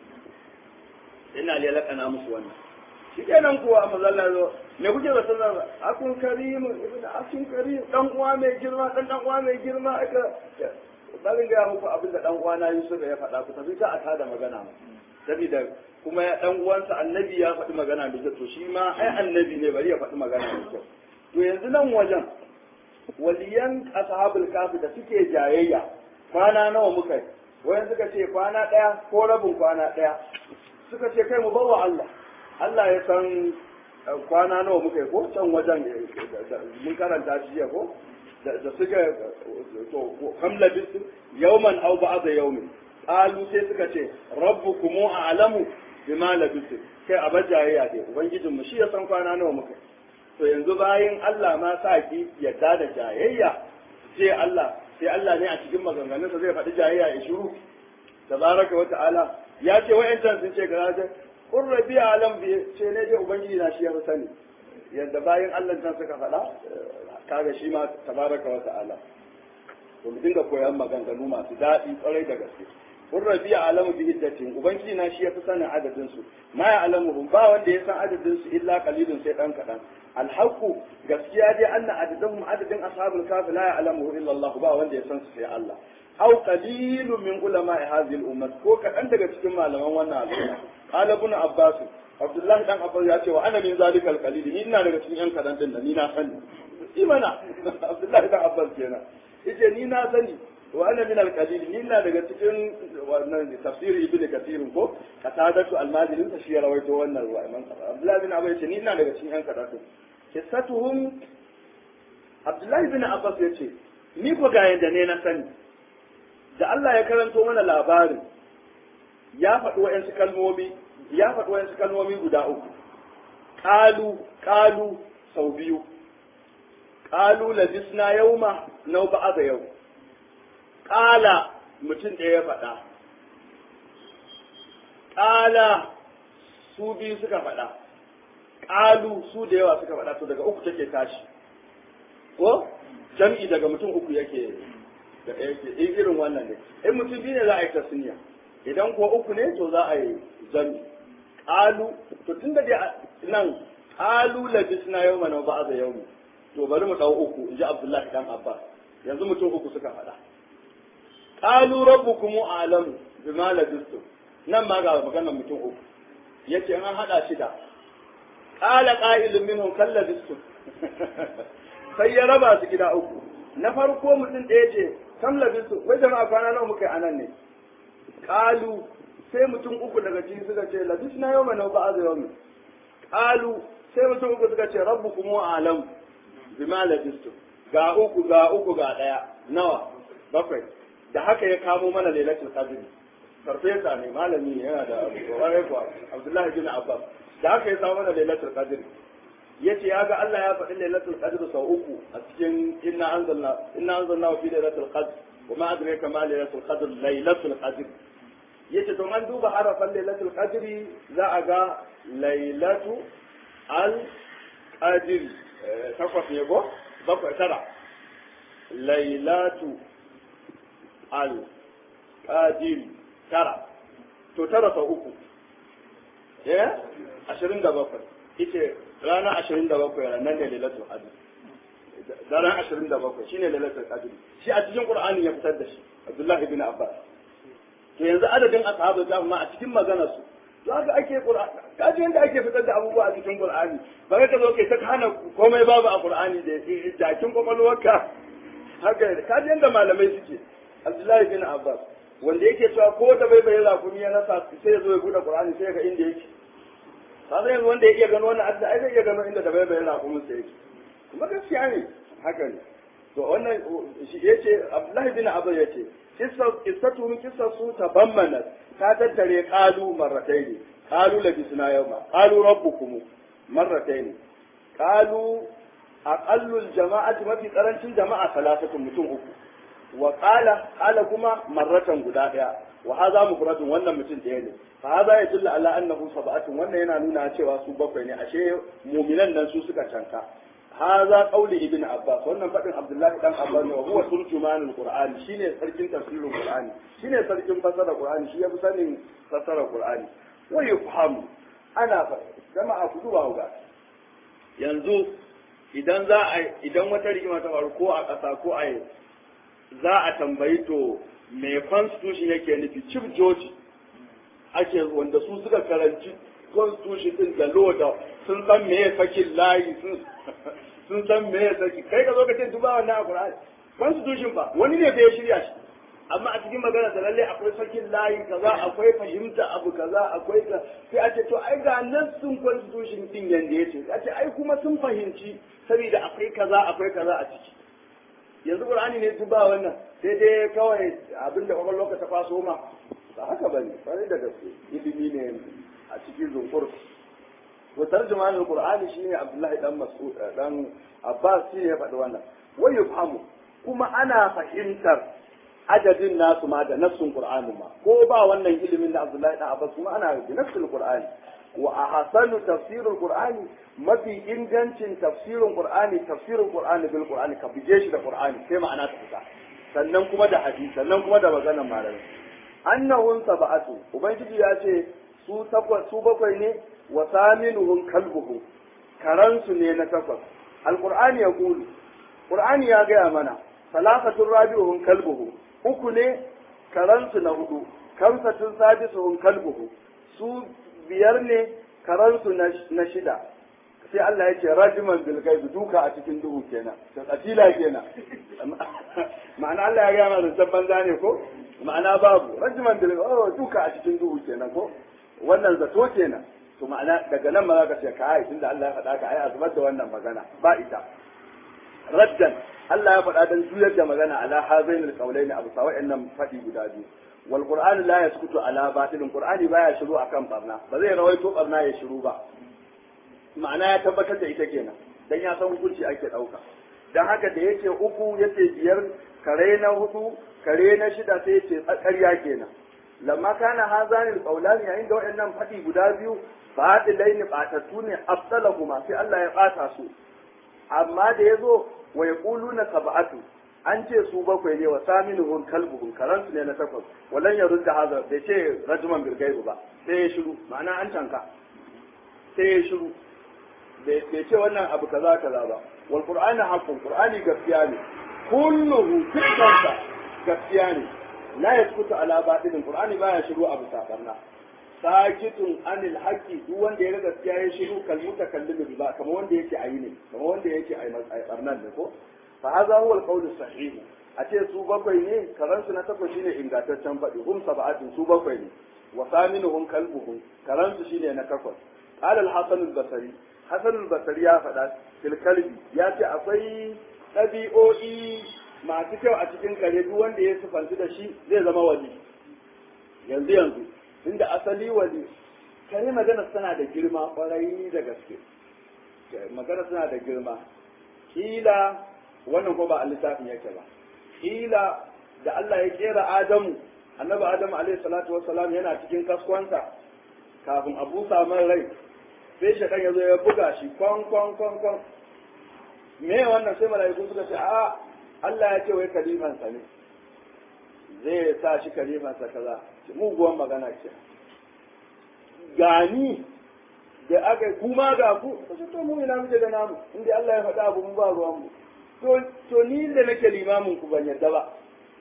ina lalakana musu wannan shi kenan kuwa manzo Allah zo me kuke da sanar akun karim ibn akun karim dan uwa mai girma dan dan uwa mai girma aka bari ga muku abin da dan uwa na Yusuf ya faɗa ku tafi ta a tada magana mu saboda kuma ya dan uwansa annabi ya faɗi magana da kyau to shi ma ai annabi ne bari ya faɗi magana da kyau to yanzu nan wajen waliyan ashabul kafi da suke jayayya kwana nawa muka yi wayan suka ce kwana ɗaya ko rabin kwana ɗaya suka ce kai mu bawa Allah Allah ya san kwana nawa muka yi ko can wajen mun karanta shi jiya ko da suka to kam labistu yawman aw ba'da yawmin qalu sai suka ce rabbukum a'lamu bima labistu kai abajayya dai ubangijin mu shi ya san kwana nawa muka to yanzu bayan Allah ma sa ki yadda da jayayya sai Allah sai Allah ne a cikin maganganunsa zai faɗi jayayya ya shiru tabaraka wa ta'ala ya ce wa'yancan sun ce kaza kun rabi alam bi ce ne dai ubangiji na shi ya fi sani yadda bayan Allah can suka faɗa kaga shi ma tabaraka wa ta'ala to mu dinga koyan maganganu masu daɗi kwarai da gaske kun rabi alamu bi iddatin ubangiji na shi ya fi sanin adadin su ma ya alamu ba wanda ya san adadin su illa qalilun sai dan kadan alhaqu gaskiya dai anna adadahum adadin ashabul kafi la ya'lamu illa Allah ba wanda ya san su sai Allah aw qalilun min ulama hadhihi al-ummah ko kadan daga cikin malaman wannan al'umma qala ibn abbas abdullahi dan abbas ya ce wa ana min zalikal qalil ni ina daga cikin yan kadan din ni na sani imana abdullahi dan abbas kenan yace ni na sani wa ana min al-qalil ni ina daga cikin wannan tafsir ibn kathir ko katadatu al-majlis shi ya rawaito wannan ruwa imam abdullahi bin abbas yace ni ina daga cikin yan kadan din kisatuhum abdullahi bin abbas yace ni ko ga yanda ne na sani da Allah ya karanto mana labarin ya faɗi wa'yansu kalmomi ya faɗi wa'yansu kalmomi guda uku ƙalu ƙalu sau biyu ƙalu labisna yauma nau ba'a yau ƙala mutum ɗaya ya faɗa ƙala su biyu suka faɗa ƙalu su da yawa suka faɗa to daga uku take tashi ko jam'i daga mutum uku yake da yake irin wannan ne in mutum biyu ne za a yi tasniya idan ko uku ne to za a yi zami qalu to tun da nan qalu labisna yawma wa ba'da yawmi to bari mu dau uku inji Abdullahi dan Abbas yanzu mutum uku suka faɗa qalu rabbukum a'lamu bima labistum nan ma ga maganar mutum uku yace an hada shi da qala qa'ilun minhum kallabistum sai ya raba su gida uku na farko mutum ɗaya ce kam labistu wai jama'a kwana nawa muka yi anan ne kalu sai mutum uku daga cikin suka ce labis na yau mana ba azu yau kalu sai mutum uku suka ce rabbu kuma alam bima labistu ga uku ga uku ga ɗaya nawa bakwai da haka ya kamo mana lailatul qadr farfesa ne malami ne yana da wani kuwa abdullahi bin abbas da haka ya samu mana lailatul qadr yace ya ga Allah ya faɗi lailatul qadr sau uku a cikin inna anzalna inna anzalna fi lailatul qadr wa ma adraka ma lailatul qadr lailatul qadr yace to an duba harafan lailatul qadr za a ga lailatu al qadr takwas ne ko bakwai tara lailatu al qadr tara to tara sau uku eh ashirin da bakwai ita ranar ashirin da bakwai ranar ne lailatul qadr ranar ashirin da bakwai shine lailatul qadr shi a cikin qur'ani ya fitar da shi abdullahi bin abbas to yanzu adadin ashabu da ma a cikin maganar su to haka ake qur'ani kaji yanda ake fitar da abubuwa a cikin qur'ani ba ka zo kai ta hana komai babu a qur'ani da jakin kwakwalwarka haka kaji yanda malamai suke abdullahi bin abbas wanda yake cewa ko da bai bayyana rakumi ya nasa sai ya zo ya bude qur'ani sai ga inda yake kaga yanzu wanda ya iya gano wannan adda ai zai iya gano inda da bai bayyana rakumin sai yake kuma gaskiya ne haka ne to wannan shi yace abdullahi bin abbas yace qissatu min qissasu tabammanat ta tattare qalu marratayn qalu labisna yawma qalu rabbukum marratayn qalu aqallu aljama'ati mafi karancin jama'a salasatun mutum uku wa qala qala kuma marratan guda daya wa hadha mufradun wannan mutum daya ne fa hadha yadullu ala annahu sab'atun wannan yana nuna cewa su bakwai ne ashe mu'minan nan su suka canka hadha qawli ibn abbas wannan fadin abdullahi dan abbas ne wa huwa turjumanul qur'ani shine sarkin tafsirul qur'ani shine sarkin fasara qur'ani shi yafi sanin fasara qur'ani wa yufhamu ana fa jama'a ku duba ga yanzu idan za a idan wata rigima ta faru ko a ƙasa ko a za a tambayi to me constitution yake nufi chief george ake wanda su suka karanci constitution din da law da sun san me ya sakin layi sun san me ya saki kai ka zo ka ce duba wannan a Qur'ani constitution ba wani ne bai shirya shi amma a cikin magana da lalle akwai sakin layi kaza akwai fahimta abu kaza akwai ka sai a ce to ai ga nan sun constitution din yanda yace a ce ai kuma sun fahimci saboda akwai kaza akwai kaza a ciki yanzu qur'ani ne duk ba wannan sai dai kawai abinda kwakwalwa ka ta faso ma ba haka ba ne kwarai da gaske ilimi ne a cikin zunkur wa tarjuman alqur'ani shine abdullahi dan mas'ud dan abbas shine ya faɗi wannan wai yafhamu kuma ana fahimtar adadin nasu ma da nassun qur'ani ma ko ba wannan ilimin da abdullahi dan abbas kuma ana da nassul qur'ani wa ahsanu tafsirul qur'ani mafi ingancin tafsirin qur'ani tafsirin qur'ani bil qur'ani ka bige shi da qur'ani sai ma'ana ta fita sannan kuma da hadisi sannan kuma da maganar malamai annahun sab'atu ubangiji ya ce su takwas su bakwai ne wa saminuhum kalbuhum karansu ne na takwas alqur'ani ya kulu qur'ani ya gaya mana salasatun rabi'uhum kalbuhum uku ne karansu na hudu kamsatun sadisuhum kalbuhum su biyar ne karansu na shida sai Allah ya ce rajiman bil gaibi duka a cikin duhu kenan to katila kenan ma'ana Allah ya gaya mana zancen banza ne ko ma'ana babu rajiman bil oh duka a cikin duhu kenan ko wannan zato kenan to ma'ana daga nan ma za ka ce ka ai tunda Allah ya faɗa ka ai a zubar da wannan magana ba ita raddan Allah ya faɗa dan juyar da magana ala hazainul qawlaini abu sa wa'annan faɗi guda biyu wal qur'anu la yaskutu ala batilin qur'ani baya shiru akan barna ba zai rawaito barna ya shiru ba ma'ana ya tabbatar da ita kenan dan ya san hukunci ake dauka dan haka da yake uku yace biyar kare na hudu kare na shida sai yace ƙarya kenan lamma kana hazanil qawlani yayin da waɗannan faɗi guda biyu batilaini batattu ne afsalahuma sai Allah ya bata su amma da yazo wa yaquluna sab'atu an ce su bakwai ne wa saminuhum kalbuhum karansu ne na takwas walan ya rudda haza bai ce rajuman bil gaibu ba sai ya shiru ma'ana an tanka sai ya shiru bai ce wannan abu kaza kaza ba wal qur'ani haqqun qur'ani gaskiya ne kulluhu dukkansa gaskiya ne la yaskutu ala batilin qur'ani baya shiru abu sabarna sakitun anil haqqi duk wanda ya ga gaskiya ya shiru kalmuta kallimu ba kamar wanda yake ayi ne kamar wanda yake ayi barnan ne ko fa hadha huwa al-qawl sahih a ce su bakwai ne karansu na takwas shine ingantaccen faɗi hum sab'atin su bakwai ne wa saminuhum kalbuhum karansu shine na takwas qala al-hasan al-basri hasan al-basri ya faɗa fil kalbi ya ce akwai ɗabi'o'i masu kyau a cikin kare duk wanda ya sufanci da shi zai zama wali yanzu yanzu inda asali wali kare magana tana da girma kwarai da gaske magana tana da girma kila wannan ko ba a littafin yake ba kila da Allah ya kera Adamu annabi Adamu alaihi salatu wassalam yana cikin kaskonsa kafin a busa man rai sai shaɗan ya zo ya buga shi kwan kwan kwan kwan me wannan sai mala'iku suka ce a Allah ya ce wai kalifansa ne zai sa shi kalifansa kaza muguwan magana ce gani da aka yi kuma ga ku kace to mu ina muke da namu inda Allah ya faɗa abu mu ba ruwan mu to to ni da nake limamin ku ban yarda ba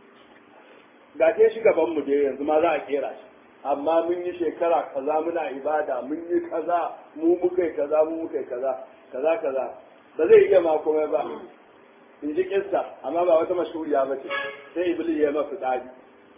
ga ke shi gaban mu dai yanzu ma za a kera shi amma mun yi shekara kaza muna ibada mun yi kaza mu muka yi kaza mu muka yi kaza kaza kaza ba zai iya ma komai ba in ji kissa amma ba wata mashhuriya ba ce sai iblis ya masa tsari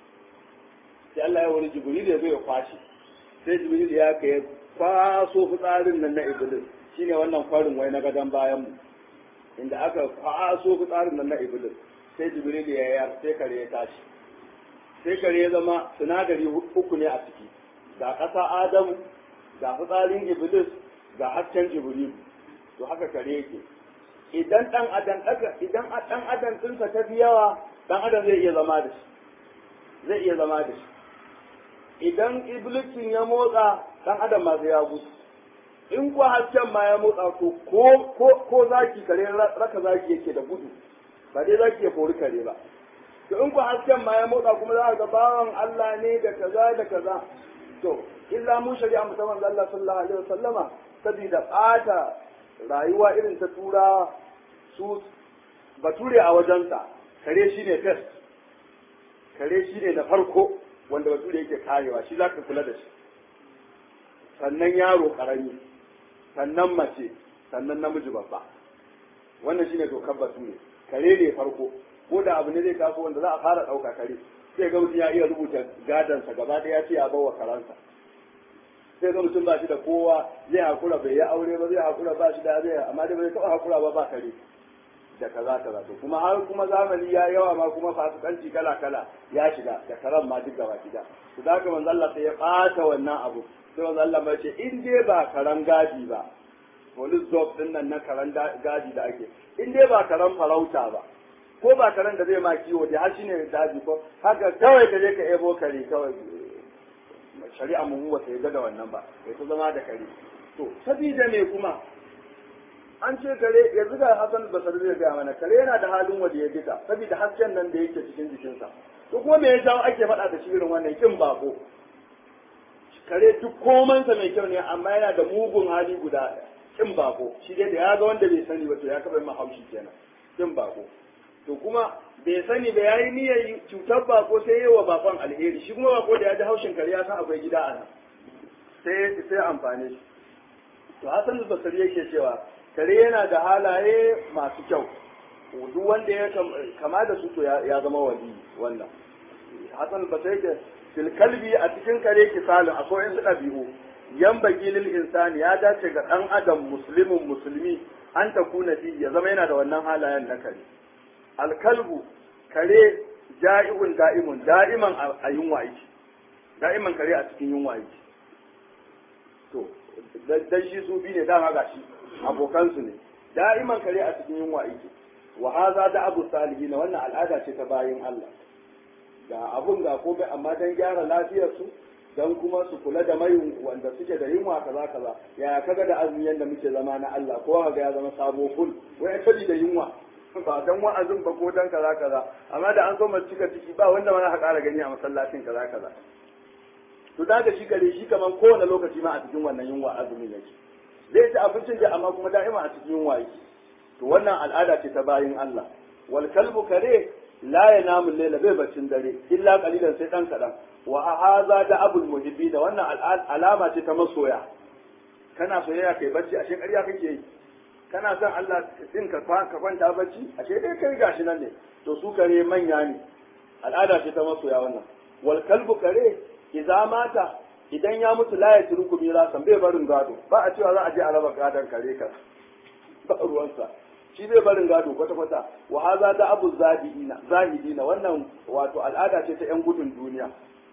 sai Allah ya wani jibril ya zo ya kwashi sai jibril ya kai kwaso fitsarin nan na iblis shine wannan kwarin wai na gadon bayan mu inda aka kwaso fitsarin nan na iblis sai jibril ya yar sai kare ya tashi sai kare ya zama sinadari uku ne a ciki ga ƙasa adamu ga fitsarin iblis ga hasken jibril to haka kare yake idan dan adam idan dan adam ɗinsa ta fi yawa dan adam zai iya zama da shi zai iya zama da shi idan iblisin ya motsa dan adam ma sai ya gudu in ko hasken ma ya motsa to ko ko ko zaki kare raka zaki yake da gudu ba dai zaki ya kori kare ba to in ko hasken ma ya motsa kuma za ga bawan Allah ne da kaza da kaza to illa mu shari'a musamman Allah sallallahu alaihi wasallama saboda bata rayuwa irin ta tura su bature a wajensa kare shi ne test kare shi ne na farko wanda bature yake karewa shi za ka kula da shi sannan yaro karami sannan mace sannan namiji babba wannan shine dokar bature kare ne farko ko da abu ne zai taso wanda za a fara ɗauka kare sai ga mutum ya iya rubuta gadansa gaba ɗaya ce ya bawa karansa sai ga mutum ba shi da kowa zai hakura bai yi aure ba zai hakura ba shi da zai amma dai bai taɓa hakura ba ba kare da kaza kaza to kuma har kuma zamani ya yawa ma kuma fasikanci kala kala ya shiga da karan ma duk gaba gida to da haka manzo Allah sai ya ɓata wannan abu sai manzo Allah ba ce in dai ba karan gadi ba police dog din nan na karan gadi da ake in dai ba karan farauta ba ko ba karen da zai ma kiwo da har shine daji ko haka kawai ka je ka ebo kare kawai shari'a mu ba ta yarda da wannan ba kai ta zama da kare to sabida me kuma an ce kare yanzu ga Hassan Basri zai gaya mana kare yana da halin waje ya duka saboda hasken nan da yake cikin jikinsa to kuma me ya jawo ake faɗa da shi irin wannan kin bako kare duk komansa mai kyau ne amma yana da mugun hali guda kin bako shi dai da ya ga wanda bai sani ba to ya kaba mahaushi kenan kin bako to kuma bai sani ba yayi niyyar cutar bako sai yayi wa bakon alheri shi kuma bako da ya ji haushin kare ya san akwai gida a nan sai sai amfane shi to Hassan Basri yake cewa kare yana da halaye masu kyau duk wanda ya kama da su to ya zama wali wannan Hassan Basri yake fil kalbi a cikin kare kisalin akwai in dabi'u yan bagi lil insani ya dace ga dan adam muslimin musulmi an ta kuna fi ya zama yana da wannan halayen na kare alkalbu kare ja'i'un da'imun da'iman a yunwa yake da'iman kare a cikin yunwa yake to dan shi su bi ne dama gashi abokansu ne da'iman kare a cikin yunwa yake wa haza da abu salihin wannan al'ada ce ta bayin Allah ga abun ga komai amma dan gyara lafiyar su dan kuma su kula da mai wanda suke da yunwa kaza kaza ya kaga da azumi yanda muke zama na Allah ko kaga ya zama sabo ful wai kabi da yunwa ba dan wa'azin ba ko dan kaza kaza amma da an zo mu cika ciki ba wanda mana haƙara gani a masallacin kaza kaza to da ga shi gare shi kaman kowane lokaci ma a cikin wannan yunwa azumin yake zai ci abincin da amma kuma da'ima a cikin yunwa yake to wannan al'ada ce ta bayin Allah wal kalbu kare la yanamu layla bai baccin dare illa qalilan sai dan kadan wa hadha da abul muhibbi da wannan alama ce ta masoya kana soyayya kai bacci ashe ƙarya kake yi kana son Allah din ka ka kwanta bacci ashe dai kai gashi nan ne to su kare manya ne al'ada ce ta masoya wannan wal kalbu kare idza mata idan ya mutu la ya turku mirasan bai barin gado ba a cewa za a je a raba gadon kare ka ba ruwansa shi zai barin gado kwata kwata wa haza da abu zahidina zahidina wannan wato al'ada ce ta yan gudun duniya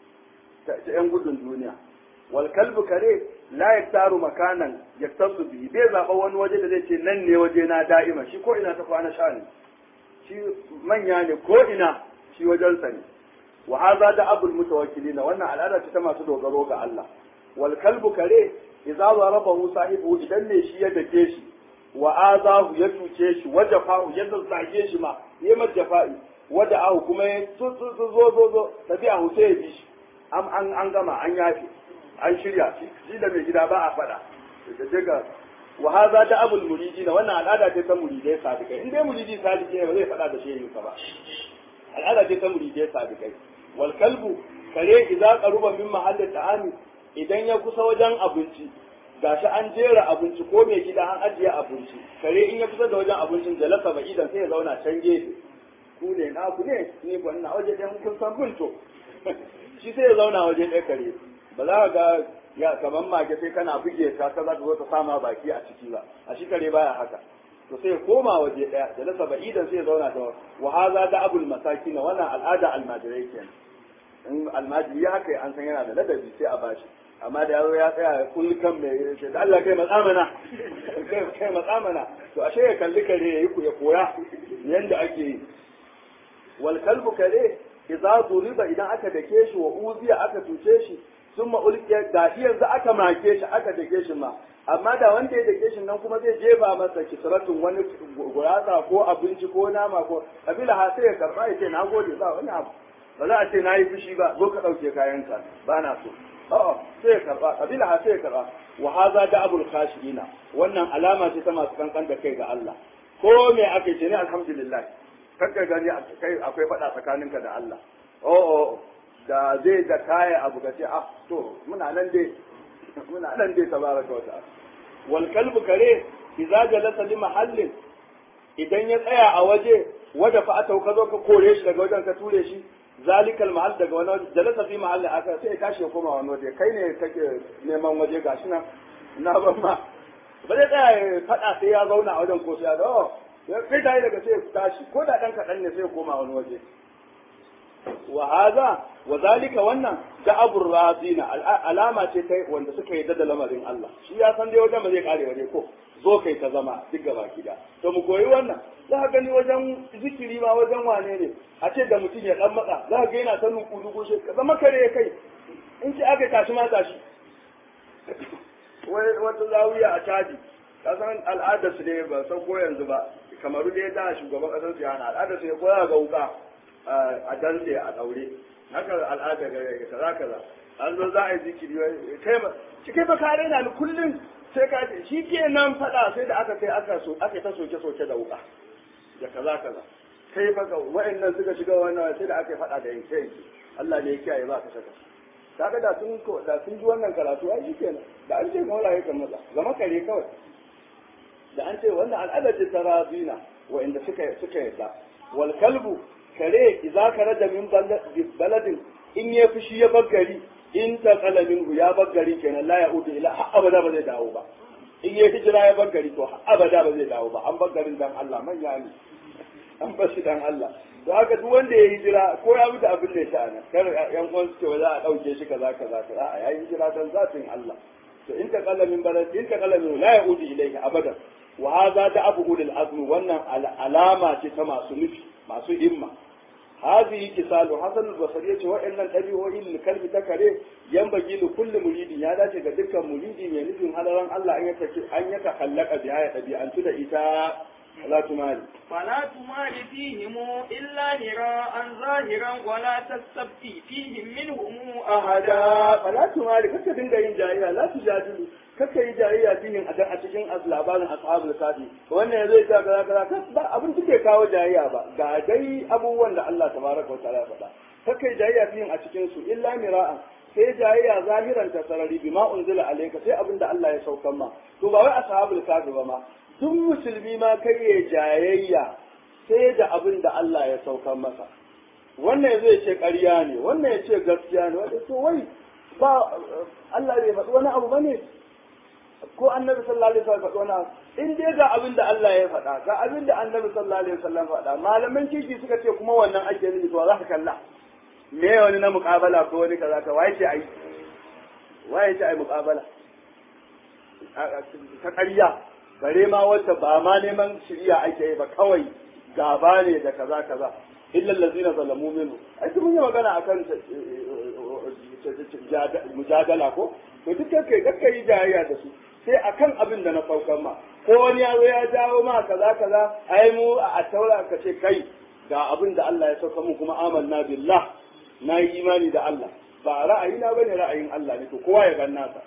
ta yan gudun duniya wal kalbu kare la yaktaru makanan yaktasu bihi bai zaba wani waje da zai ce nan ne waje na da'ima shi ko ina ta kwana sha ne shi manya ne ko ina shi wajensa ne wa hadha da abul mutawakkilina wannan al'ada ce ta masu dogaro ga Allah wal kalbu kare idza darabahu sahibu idan ne shi ya dake shi wa azahu ya tuce shi wa jafa'u ya zazzage shi ma ya majafa'i wa da'ahu kuma ya zo zo zo tafiya hu sai ya bi shi an an an gama an yafe an shirya shi da mai gida ba a fada da daga wa hadha da abul muridina wannan al'ada ce ta muridai sadikai in dai muridi sadiki ne ba zai fada da shehin ba al'ada ce ta muridai sadikai wal kalbu kare idza qaruba min mahalli ta'ami idan ya kusa wajen abinci gashi an jera abinci ko mai gida an ajiye abinci kare in ya kusa da wajen abincin jalasa ba idan sai ya zauna can gefe ku ne na ku ne ni ko ina waje ɗaya kun san bunto shi sai ya zauna waje ɗaya kare ba za ka ga ya kaman mage sai kana buge ta ka za ka zo ta sama baki a ciki ba a shi kare baya haka to sai ya koma waje ɗaya jalasa ba idan sai ya zauna da wa haza da abul masakin wannan al'ada almajirai kenan in almajiri ya haka an san yana da ladabi sai a bashi amma da yaro ya tsaya kulkan mai ce da Allah kai matsamana kai matsamana to ashe ya kalli kare ya yi ya koya yanda ake yi wal kalbu kare idza duriba idan aka dake shi wa uziya aka tuce shi sun ma'ulkiya ga shi yanzu aka make shi aka dake shi ma amma da wanda ya dake shi nan kuma zai jefa masa kisratun wani gurasa ko abinci ko nama ko kabila ha sai ya karba ya ce na gode ba wani abu ba za a ce na yi fushi ba zo ka ɗauke kayanka ba na so a'a sai ya karba kabila ha sai ya karba wa haza da abul khashina wannan alama ce ta masu kankan da kai ga Allah ko me aka ce ne alhamdulillah kakka gani kai akwai faɗa tsakaninka da Allah oh da zai da kaya abu ka ce ah to muna nan dai muna nan dai tabaraka wa ta'ala wal kalbu kare idza jalasa li mahallin idan ya tsaya a waje wada fa atau ka zo ka kore shi daga wajen ka ture shi zalikal mahal daga wani waje jalasa fi mahalli aka sai ya tashi ya koma wani waje kai ne kake neman waje gashi nan na ban ma ba zai tsaya ya faɗa sai ya zauna a wajen ko sai ya dawo ya kai tayi daga sai ya tashi ko da ɗan kaɗan ne sai ya koma wani waje wa haza wa zalika wannan da abur razina alama ce ta wanda suka yi da lamarin Allah shi ya san dai wajen ba zai kare waje ko zo kai ta zama duk gaba gida to mu koyi wannan za ka gani wajen zikiri ma wajen wane ne a ce da mutum ya dan matsa za ka ga yana ta nuku duku shi ka zama kare kai in ci aka tashi ma tashi wai wata zawiya a caji ka san al'adar su ne ba san ko yanzu ba kamaru dai da shugaban kasar su yana al'adar su ne ko ga wuka a dantse a daure haka al'ada ga kaza kaza an zo za a yi zikiri kai ba shi kai ba kare na ni kullum sai ka ce shi ke nan faɗa sai da aka kai aka so aka ta soke soke da wuka da kaza kaza kai fa ga wa'annan suka shiga wannan sai da aka faɗa da yanke yanke Allah ne ya kiyaye ba ka saka kaga da sun ko da sun ji wannan karatu ai shikenan da an ce kawai ya kan maza zama kare kawai da an ce wannan al'ada ce ta razina wa'anda suka suka yadda wal kalbu kare idza karaja min baladin in ya fushi ya baggari in ta kalamin ya baggari kenan la ya udu ila har abada ba zai dawo ba in ya hijira ya baggari to har abada ba zai dawo ba an baggarin dan Allah manya ne an bar shi dan Allah to haka duk wanda ya hijira ko ya mutu abin da ya sha nan kar yan uwan su ce za a dauke shi kaza kaza kaza a yayi hijira dan zatin Allah to in ta kalamin balad in ta kalamin la ya udu ilayka abada wa hadha da abu ulil azmi wannan alama ce ta masu nufi masu himma هذه كسال حسن البصري ce wa'annan ɗabi'o'in kalbi ta kare yan bagi li kulli muridi ya dace ga dukkan muridi mai nufin halaran Allah an yaka an yaka kallaka biya ya ɗabi'antu da ita la tumali
فلا تمار فيهم إلا هراء ظاهرا ولا تستبقي فيهم منهم
ahada fala tumali kaka dinga yin jayayya la tujadilu kaka yi jayayya fihin a a cikin labarin ashabul kafi wannan zai ta kaza kaza ba abin da ke kawo jayayya ba ga dai abubuwan da Allah tabaraka wa ta'ala ya faɗa kaka yi jayayya fihin a cikin su illa mira'an sai jayayya zahiran ta sarari bima unzila alayka sai abin da Allah ya saukan ma to ba wai ashabul kafi ba ma duk musulmi ma kai ya jayayya sai da abin da Allah ya saukan masa wannan zai ce ƙarya ne wannan ya ce gaskiya ne wanda to wai ba Allah bai faɗi wani abu bane ko annabi sallallahu alaihi wasallam faɗo na in dai ga abin da Allah ya faɗa ga abin da annabi sallallahu alaihi wasallam faɗa malaman kiki suka ce kuma wannan ake nufi to za ka kalla me wani na muƙabala ko wani kaza ka waye ce ai waye ce ai muƙabala ta ƙarya bare ma wata ba ma neman shirya ake yi ba kawai gaba ne da kaza kaza illa allazina zalamu minhu ai mun yi magana akan mujadala ko to duk kai kakka yi jayayya da su sai akan abin da na saukan ma ko wani ya zo ya jawo ma kaza kaza ai mu a taura ka ce kai ga abin da Allah ya sauka mu kuma amanna billah na yi imani da Allah ba ra'ayina bane ra'ayin Allah ne to kowa ya gan nasa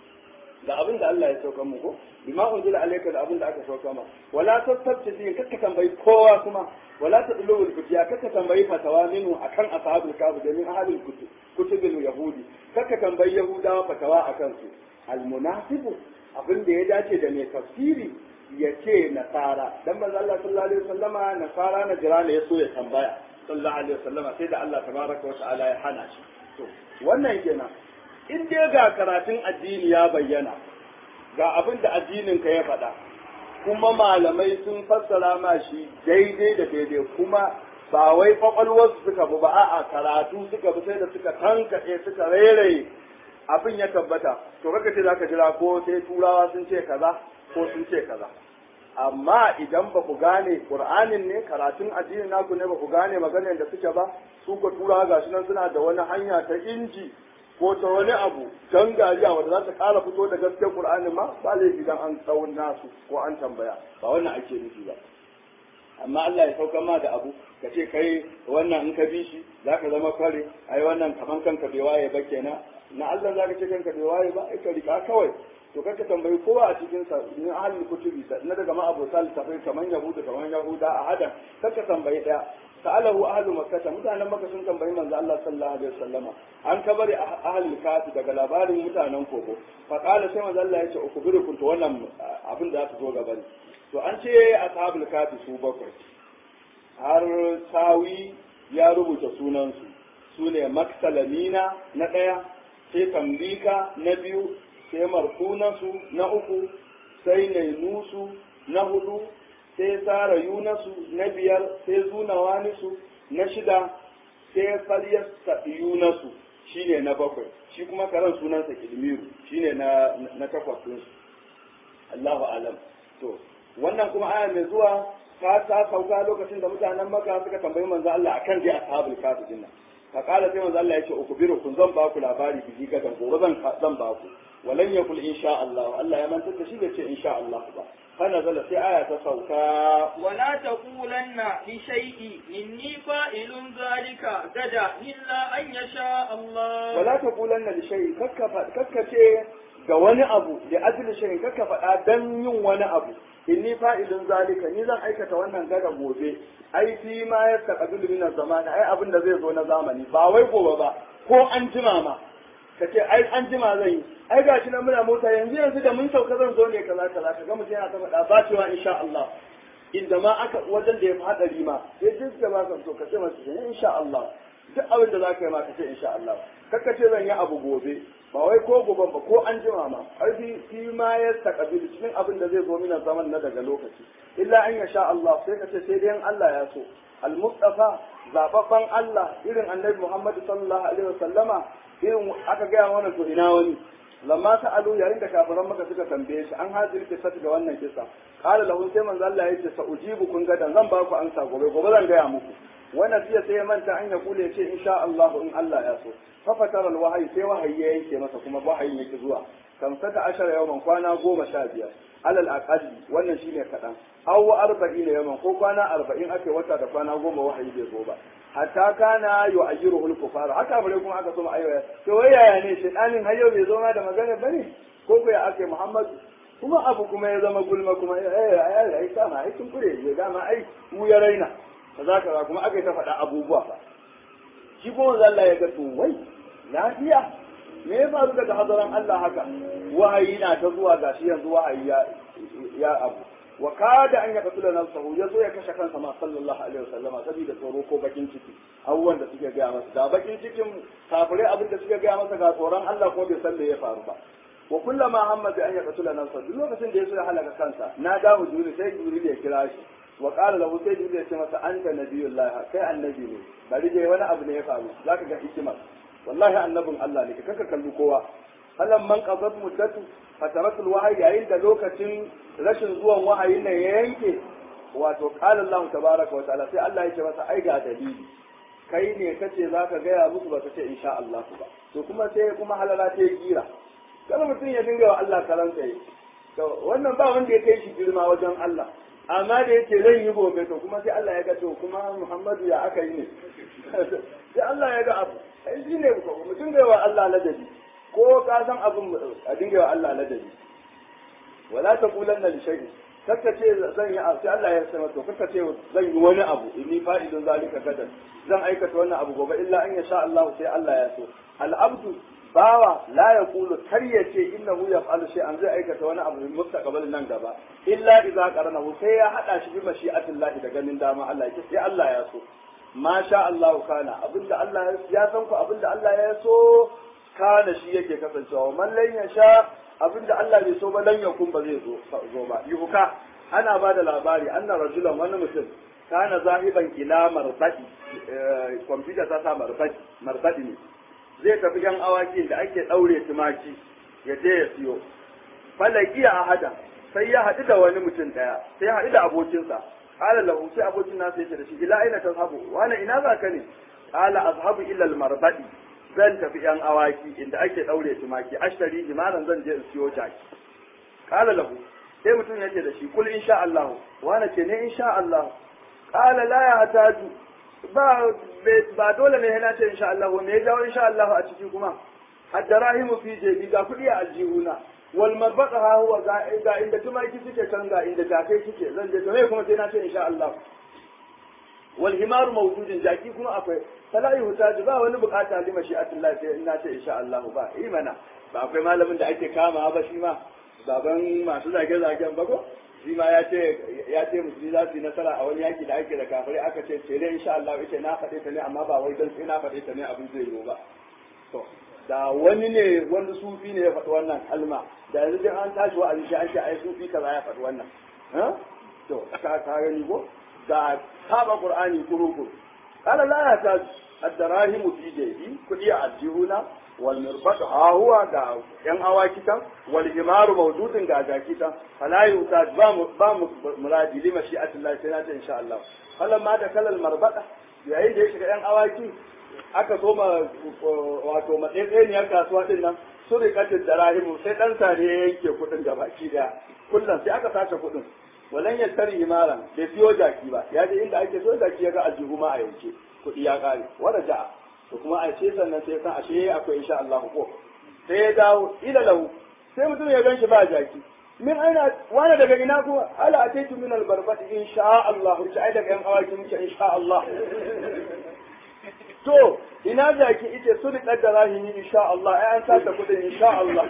da abin da Allah ya sauka mu ko bima unzila alayka da abin da aka sauka ma wala tastabti din kakka tambayi kowa kuma wala tadlu al fitiya kakka tambayi fatawa minu akan ashabul kafir da min ahlul kutub kutubul yahudi kakka tambayi yahudawa fatawa akan su al munafiqu abin da ya dace da mai tafsiri ya ce nasara dan manzo Allah sallallahu alaihi wasallama nasara na jira ne ya so ya tambaya sallallahu alaihi wasallama sai da Allah tabaraka wa ta'ala ya hana shi to wannan kenan in dai ga karatun addini ya bayyana ga abin da addininka ya faɗa kuma malamai sun fassara ma shi daidai da daidai kuma ba wai kwakwalwarsu suka bi ba a'a karatu suka bi sai da suka tankaɗe suka rairaye abin ya tabbata to kaka ce zaka jira ko sai turawa sun ce kaza ko sun ce kaza amma idan ba ku gane qur'anin ne karatun addinin naku ne ba ku gane maganar da suke ba su ko turawa gashi nan suna da wani hanya ta inji ko ta wani abu don gariya wanda za ta kara fito da gaskiyar Qur'ani ma ba laifi dan an tsawon nasu ko an tambaya ba wannan ake nufi ba amma Allah ya sauka ma da abu ka ce kai wannan in ka bi shi za ka zama kware ai wannan kaman kanka bai waye ba kenan na Allah za ka ce kanka bai waye ba ai ka rika kawai to kanka tambayi kowa a cikin sa in ahlul kutubi na daga ma abota littafai kaman yahuda kaman yahuda a hadan kanka tambayi daya sa'alahu ahlu makkah mutanen makka sun tambayi manzo Allah sallallahu alaihi wasallama an kabari ahlul kafi daga labarin mutanen kogo fa qala sai manzo Allah yace ukubirukum to wannan abin da za ta zo gaba ne to an ce ashabul kafi su bakwai har sawi ya rubuta sunan su sune maksalamina na daya sai tambika na biyu sai markunansu na uku sai nainusu na hudu sai tsara yunasu na biyar sai zuna wanisu na shida sai falyasta yunasu shine na bakwai shi kuma karan sunansa kilmiru shine na na takwas din Allahu alam to wannan kuma aya mai zuwa ta ta sauka lokacin da mutanen Makka suka tambayi manzo Allah akan dai ashabul kafi din nan fa kala sai manzo Allah ya ce ukubiru kun zan ba ku labari bi gadan gobe zan zan ba ku walan yakul insha Allah Allah ya mantar da shi bai ce insha Allah ba فنزل في آية سوكا
ولا تقولن لشيء إني فاعل ذلك غدا إلا أن يشاء الله
ولا تقولن لشيء كككة ga wani abu da ajli shayin kaka faɗa dan yin wani abu inni fa'ilun zalika ni zan aikata wannan gada gobe ai fi ma ya taqabilu min zamani ai abin da zai zo na zamani ba wai gobe ba ko an jima ma kace ai an jima zan yi ai ga shi nan muna mota yanzu yanzu da mun sauka zan zo ne kaza kaza kaga mutum yana ta faɗa ba cewa insha Allah inda ma aka wajen da ya fi hadari ma sai duk da ba ka so ka ce masa shi insha Allah duk abin da zaka yi ma ka ce insha Allah kakka ce zan yi abu gobe ba wai ko gobe ba ko an jima ma har fi fi ma ya taqabil cikin abin da zai zo mina zaman na daga lokaci illa an yasha Allah sai ka ce sai dai Allah ya so al-mustafa zababban Allah irin annabi Muhammad sallallahu alaihi wasallama irin aka gaya mana to ina wani lamma sa'alu yayin da kafiran maka suka tambaye shi an hajiri kisa ga wannan kisa qala lahu sai manzo Allah yace sa ujibu kun gadan zan ba ku ansa gobe gobe zan gaya muku wannan fiye sai ya manta an ya kule ce insha Allah in Allah ya so fa fatara alwahyi sai wahayi ya yanke masa kuma wahayin yake zuwa kamsata ashara yawman kwana goma sha biyar alal aqalli wannan shine kadan aw arba'ina yawman ko kwana arba'in ake wata da kwana goma wahayi bai zo ba hatta kana yu'ayyiruhu al-kufar haka bare kuma aka so ayyaya to wai yaya ne shedanin har yau bai zo ma da magana bane ko ko ya ake Muhammad kuma abu kuma ya zama gulma kuma eh ai ai sama ai kun kure ya dama ai mu ya raina kaza kaza kuma aka ta faɗa abubuwa fa shi ko Allah ya ga to wai lafiya me ya faru daga hadaran Allah haka wahayi na ta zuwa gashi yanzu wahayi ya ya abu wa kada an yaka tula nafsahu ya zo ya kashe kansa ma sallallahu alaihi wasallam saboda tsoro ko bakin ciki abubuwan da suke gaya masa da bakin cikin kafirai abin da suke gaya masa ga tsoron Allah ko bai san da ya faru ba wa kullama hamma bi an yaqtula nafsa duk lokacin da yaso ya halaka kansa na dawo jibril sai jibril ya kira shi wa qala lahu sai jibril ya ce masa anta nabiyullah kai annabi ne bari dai wani abu ne ya faru zaka ga hikima wallahi annabin Allah ne kaka kalli kowa halan man qadat muddatu fataratul wahyi yayin da lokacin rashin zuwan wahayin nan ya yanke wato qala Allah tabaraka wa ta'ala sai Allah ya ce masa ai ga dalili kai ne kace zaka gaya musu ba ce insha Allah ba to kuma sai kuma halala ta yi gira kada mutum ya dinga wa Allah karanta yi to wannan ba wanda ya kai shi girma wajen Allah amma da yake zan yi gobe to kuma sai Allah ya ga to kuma Muhammadu ya aka yi ne sai Allah ya ga abu ai shi ne mu dinga wa Allah ladabi ko ka san abin a dinga wa Allah ladabi wala taqulanna li shay'in kakka ce zan yi abu sai Allah ya sanar to kakka ce zan yi wani abu inni fa'idun zalika gadan zan aikata wannan abu gobe illa an yasha Allah sai Allah ya so al abdu bawa la yaqulu kar ya ce innahu yaf'alu shay'an zai aikata wani abu min mustaqbal nan gaba illa idza qaranahu sai ya hada shi bi mashi'atillah da ganin dama Allah ya sai Allah ya so ma sha Allah kana abinda Allah ya san ku abinda Allah ya so kana shi yake kasancewa man lan yasha abinda Allah bai so ba lan yakun ba zai zo zo ba yuhuka ana ba da labari anna rajulan wani mutum kana zahiban ila marbadi kwamfuta ta sa marbadi marbadi ne zai tafi yan awaki da ake daure tumaki ya je ya siyo falaki a hada sai ya haɗu da wani mutum ɗaya sai ya haɗu da abokinsa qala lahu sai abokin nasa yake da shi ila aina tazhabu wani ina za ka ne qala azhabu ila al-marbadi zan tafi yan awaki inda ake daure tumaki ashtari jimaran zan je in siyo jaki qala lahu sai mutum yake da shi kul insha Allah wani ce ne insha Allah qala la ya hataju ba ba dole ne yana ce insha Allah me ya jawo insha Allah a ciki kuma addarahimu fi jebi ga kudi a aljihuna wal marbaqa ha huwa ga inda tumaki suke can ga inda jakai suke zan je to me kuma sai na ce insha Allah wal himaru mawjudin jaki kuma akwai fala yuhtaju ba wani bukata li mashi'atillah sai in na ce insha Allah ba imana ba akwai malamin da ake kama ba shi ma baban masu zage zagen ba ko shi ma ya ce ya ce musulmi za su yi nasara a wani yaki da ake da kafirai aka ce ce dai insha Allah yace na faɗe ta ne amma ba wai dan sai na faɗe ta ne abin zai yiwu ba to da wani ne wani sufi ne ya faɗi wannan kalma da yanzu dai an tashi wa'azi shi an ce ai sufi kaza ya faɗi wannan to ka ka gani ko da saba qur'ani kurukuru قال لا يحتاج الدراهم في جيبي كدي الجهونا والمربط ها هو دا yan awaki tan wal himaru mawjudun ga jaki tan fala yutaj ba mu ba mu muradi li mashi'atillah sai na ta insha Allah falan ma da kalal marbada yayin da ya shiga yan awaki aka soma wato matsayiniyar kasuwa din nan su rikatin darahimu sai dan sare ya yanke kudin gabaki daya kullum sai aka sace kudin walan ya tari himaran bai siyo jaki ba ya je inda ake so jaki ya ga aljihu ma a yanke kuɗi ya ƙare wanda ja'a to kuma a ce sannan sai san ashe akwai insha Allah ko sai ya dawo ila lahu sai mutum ya ganshi ba jaki min aina wani daga ina kuma ala ataitu min albarbati insha Allah shi ai daga yan awaki muke insha Allah to ina jaki ite su da kaddara ni insha Allah ai an sata kudin insha Allah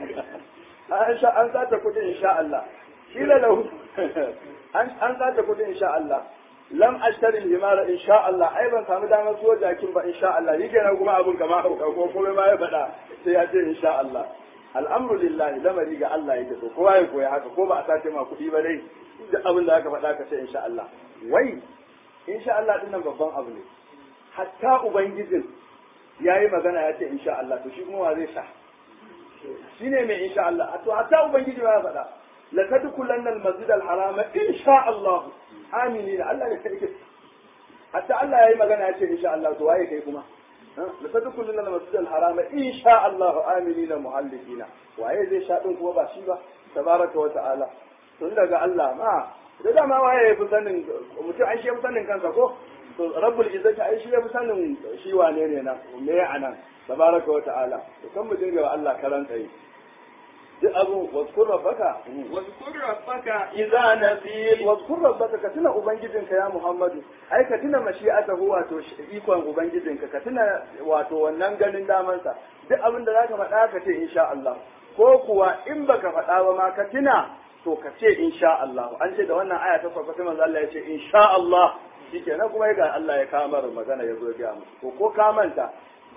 an sata kudin insha Allah kila lahu an sata kudin insha Allah lam ashtari himara insha Allah ai ban samu damar zuwa jakin ba insha Allah yake na kuma abun kama ko kuma ma ya faɗa sai ya ce insha Allah al'amru lillahi lamari ga Allah yake so kowa ya koya haka ko ba a sace ma kuɗi ba dai duk abin da aka faɗa ka ce insha Allah wai insha Allah din nan babban abu ne hatta ubangijin yayi magana ya ce insha Allah to shi kuma wa zai sha shine mai insha Allah to hatta ubangiji ya faɗa la tadkhulanna al-masjid al-haram insha Allah aminina Allah ne kai hatta Allah yayi magana ya ce insha Allah to waye kai kuma la tadkhuluna al-masjid al-haram insha Allah aminina muhallikina waye zai sha din kuma ba shi ba tabaraka wa ta'ala tun daga Allah ma da dama waye ya fi sanin mutum an shi ya fi sanin kansa ko to rabbul izzati ai shi ya fi sanin shi wane ne na me anan tabaraka wa ta'ala to kan mu dinga wa Allah karan tsaye duk abu waskur rabbaka
واذكر ربك
idza nasil waskur rabbaka ka tuna ubangijinka ya muhammadu ai ka tuna mashi'atahu wato ikon ubangijinka ka tuna wato wannan ganin damansa duk abin da zaka faɗa ka ce insha Allah ko kuwa in baka faɗa ba ma ka tuna to ka ce insha Allah an ce da wannan aya ta farko sai manzo Allah ya ce insha Allah shikenan kuma ga Allah ya kamar magana ya zo ya mu ko ko ka manta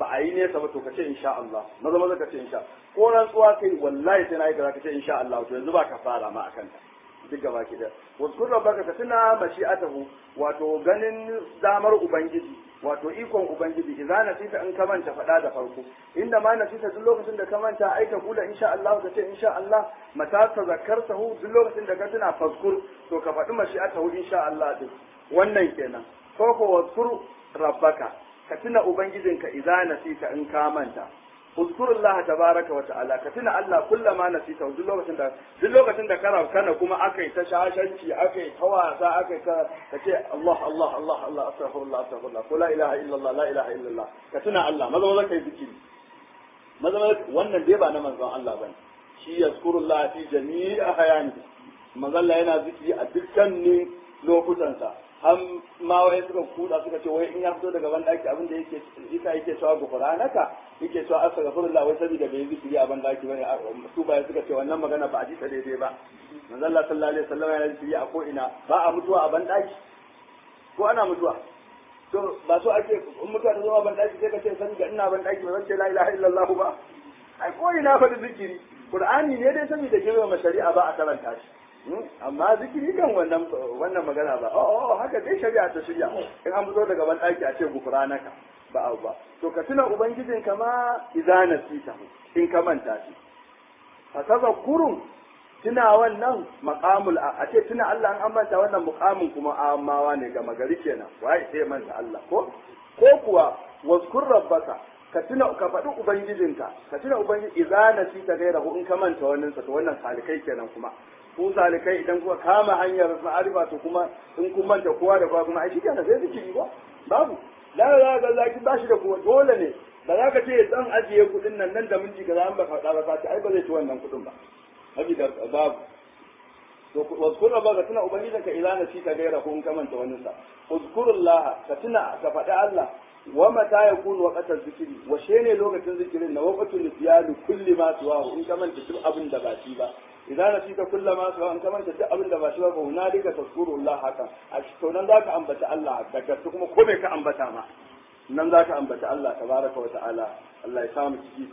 ba a yi nesa ba to ka ce insha Allah maza maza ka ce insha ko rantsuwa kai wallahi sai na yi kaza ka ce insha Allah to yanzu ba ka fara ma akan ta duk gaba ki da wasu rabbaka ka tuna mashi'atahu wato ganin damar ubangiji wato ikon ubangiji idza nasita in ka manta faɗa da farko inda ma nasita duk lokacin da ka manta ai ka kula insha Allah ka ce insha Allah mata ta zakartahu duk lokacin da ka tuna faskur to ka faɗi mashi'atahu insha Allah din wannan kenan ko ko waskur rabbaka ka tuna ubangijinka idza nasita in ka manta uzkurullah tabaraka wa ta'ala ka tuna Allah kullama nasita duk lokacin da duk lokacin da kana kana kuma akai ta shashanci akai ta wasa akai ta kace Allah Allah Allah Allah astaghfirullah astaghfirullah ko la ilaha illallah la ilaha illallah ka tuna Allah maza maza kai zikiri maza maza wannan dai ba na manzon Allah bane shi yazkurullah fi jami'i ahyani manzon Allah yana zikiri a dukkanin lokutansa har ma wai suka kuda suka ce wai in ya fito daga ban daki abin da yake isa yake cewa gufranaka yake cewa astaghfirullah wai saboda bai zikiri a ban daki bane su ba suka ce wannan magana ba a ji ta daidai ba manzo Allah sallallahu alaihi wasallam yana zikiri a ko ina ba a mutuwa a ban daki ko ana mutuwa to ba so ake in mutuwa ta zama ban daki sai ka ce san ga ina ban daki ba zan ce la ilaha illallah ba ai ko ina fa zikiri qur'ani ne dai saboda girmama shari'a ba a karanta shi amma zikiri kan wannan wannan magana ba oh oh haka dai shari'a ta shirya in an fito daga ban daki a ce gufranaka ba abu ba to ka tuna ubangijin ka ma idza nasita in ka manta shi fa tazakkurun tuna wannan maqamul a ce tuna Allah an manta wannan muqamin kuma amawa ne ga magari kenan wai sai manta Allah ko ko kuwa wazkur rabbaka ka tuna ka faɗi ubangijinka ka tuna ubangiji idza nasita gairahu in ka manta wannan sa to wannan salikai kenan kuma ku salikai idan kuka kama hanyar ma'arifa to kuma in kun manta kowa da kowa kuma ai shikenan sai zikiri ba babu la la ga zaki ba shi da kowa dole ne ba za ka ce zan ajiye kuɗin nan nan da minti kaza an baka faɗa ba ka ai ba zai ci wannan kuɗin ba habi da babu to wazkur ba ka tuna ubangijin ka idan nasi ka gaira ko in ka manta wani sa uzkurullah ka tuna ka faɗi Allah wa mata yakunu waqtar zikiri wa shene lokacin zikirin na waqtul nisyani kulli ma tuwahu in ka manta duk abin da ba shi ba idan nasita kullama su an kamanta duk abin da ba shi ba ko hunalika tazkurullah haka a to nan zaka ambata Allah daga su kuma ko me ka ambata ma nan zaka ambata Allah tabaraka wa ta'ala Allah ya samu ciki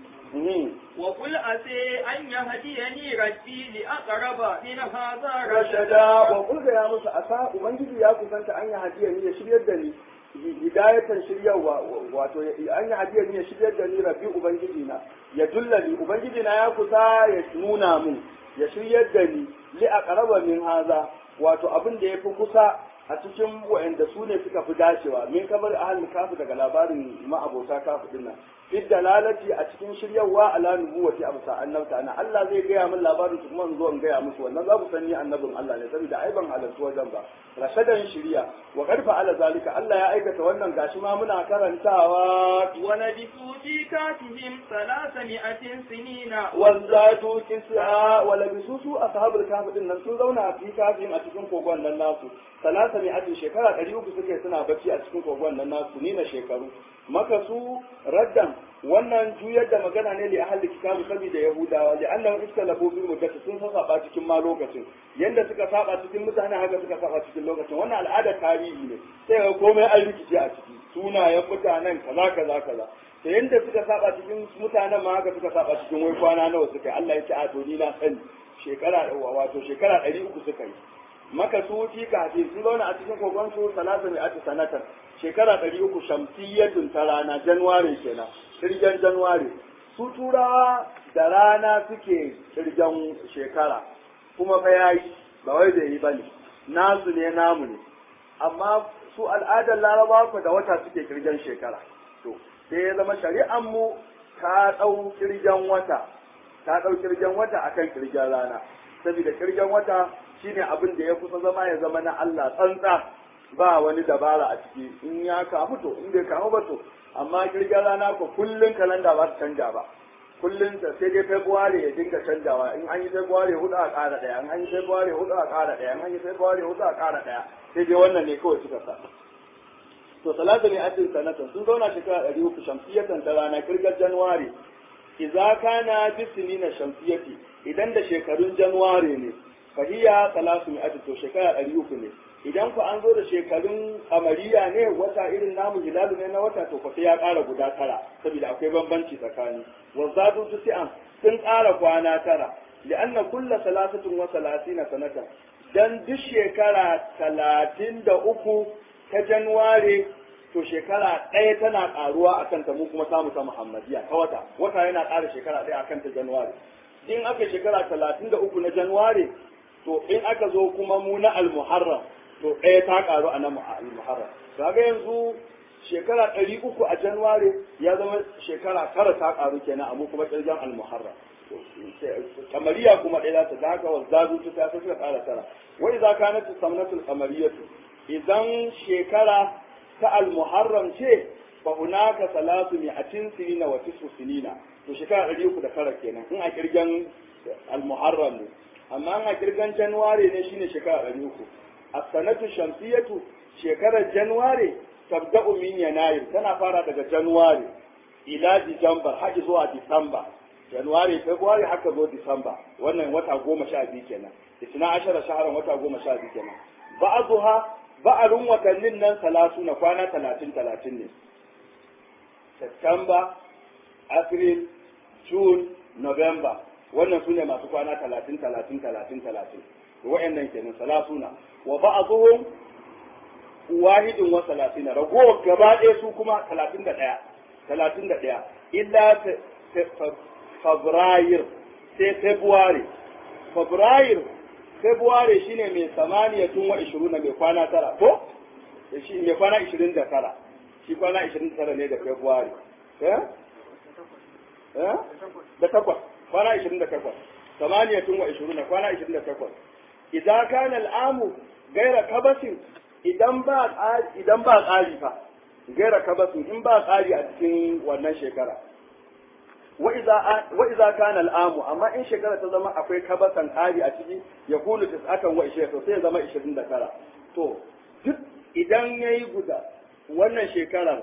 وقل أتي أن يهديني ربي لأقرب من هذا
rashada wa kulga ya musu asa ubangiji ya kusanta an yi hadiya ni ya shiryar da ni hidayatan shiryarwa wato an yi hadiya ni ya shiryar da ni rabbi ubangiji na ya dullani ubangiji na ya kusa ya nuna mun ya shiryar da ni li aqraba min haza wato abin da yafi kusa a cikin wa'anda su ne suka fi dacewa min kamar ahal kafu daga labarin ma'abota kafu din nan fi dalalati a cikin shiryarwa ala nubuwati abu sa annabta ana Allah zai gaya min labarin su kuma in zo in gaya musu wannan za ku san ni annabin Allah ne saboda ai ban halarci wajen ba rashadan shiriya wa qad fa'ala zalika Allah ya aikata wannan gashi ma muna karantawa
ولبثوا في كهفهم ثلاثمائة سنين
wazzatu kis'a wa labisu su ashabul kahf din nan sun zauna a cikin kafin a cikin kogon nan nasu salasa mai ajin shekara ɗari uku suke suna bacci a cikin kogon nan nasu ni na shekaru maka su raddan wannan juyar da magana ne li ahli kitabu saboda yahudawa li annahum istalabu bil muddati sun saba cikin ma lokacin yanda suka saba cikin mutane haka suka saba cikin lokacin wannan al'adar tarihi ne sai ga komai an rikice a ciki sunayen mutanen kaza kaza kaza da yanda suka saba cikin mutanen ma haka suka saba cikin wai kwana nawa suka yi Allah ya ce a to ni na sani shekara wato shekara ɗari uku suka yi maka su fi kafi sun zauna a cikin kogon su salasa mai ati sanatar shekara ɗari uku shamsiyyatun ta rana januwari kenan kirgen januwari su turawa da rana suke kirgen shekara kuma fa yayi ba wai da yi bane nasu ne namu ne amma su al'adar larabawa ku da wata suke kirgen shekara to sai ya zama shari'an mu ta ɗau kirgen wata ta ɗau kirgen wata akan kirgen rana saboda kirgen wata shine abin da ya kusa zama ya zama na Allah tsantsa ba wani dabara a ciki in ya kamu to in bai kamu ba to amma kirgen rana ko kullun kalanda ba su canja ba kullun ta sai dai february ya dinga canjawa in an yi february hudu a ƙara ɗaya in an yi february hudu a ƙara ɗaya in an yi february hudu a ƙara ɗaya sai dai wannan ne kawai suka sa to salatu ne atin sanatan sun zauna shekara ɗari uku shamsiyatan ta rana kirgar januwari idza kana bisinina shamsiyati idan da shekarun januwari ne fahiya salasu mi'ati to shekara ɗari uku ne idan ku an zo da shekarun kamariya ne wata irin namu hilalu ne na wata to ku sai ya ƙara guda tara saboda akwai bambanci tsakani wa zadu tusi'an sun ƙara kwana tara li'anna kulla salasatin wa salasina sanatan dan duk shekara talatin da uku ta januware to shekara ɗaya tana ƙaruwa a kanta mu kuma samu ta muhammadiya ta wata wata yana ƙara shekara ɗaya a kanta januware in aka shekara talatin da uku na januware to in aka zo kuma mu na almuharram to ɗaya ta ƙaru a na almuharram kaga yanzu shekara ɗari uku a januware ya zama shekara tara ta ƙaru kenan a mu kuma ƙirgen almuharram kamariya kuma ɗaya za ta da haka wa zazu ta ta suka ƙara tara wai za ka na samnatul kamariyatu idan shekara ta almuharram ce fa hunaka salatu mi'atin sinina wa tis'u sinina to shekara ɗari uku da tara kenan in a kirgan almuharram ne amma in a kirgan januware ne shine shekara ɗari uku as-sanatu shamsiyatu shekarar januware tabda'u min yanayir tana fara daga januware ila dijambar har zuwa disamba januwari february haka zo disamba wannan wata goma sha biyu kenan isna ashara shaharan wata goma sha biyu kenan ba'azuha ba'arun watannin nan salatu na kwana talatin talatin ne september april june november wannan su ne masu kwana talatin talatin talatin talatin wa'annan kenan salasuna wa ba'azuhum wahidin wa salatina ragowar gaba ɗaya su kuma talatin da ɗaya talatin da ɗaya illa fabrayir sai february fabrayir february shine mai samaniya tun wa ishirin mai kwana tara ko shi mai kwana ishirin da tara shi kwana ishirin da tara ne da february eh eh da takwas kwana ishirin da takwas samaniya tun wa ishirin kwana ishirin da takwas idan kana al'amu gaira kabasin idan ba idan ba tsari fa gaira kabasin in ba tsari a cikin wannan shekara wa iza kana al'amu amma in shekara ta zama akwai kabasan ƙari a ciki ya kulu tis'atan wa ishirin to sai ya zama ishirin da tara to duk idan ya yi guda wannan shekarar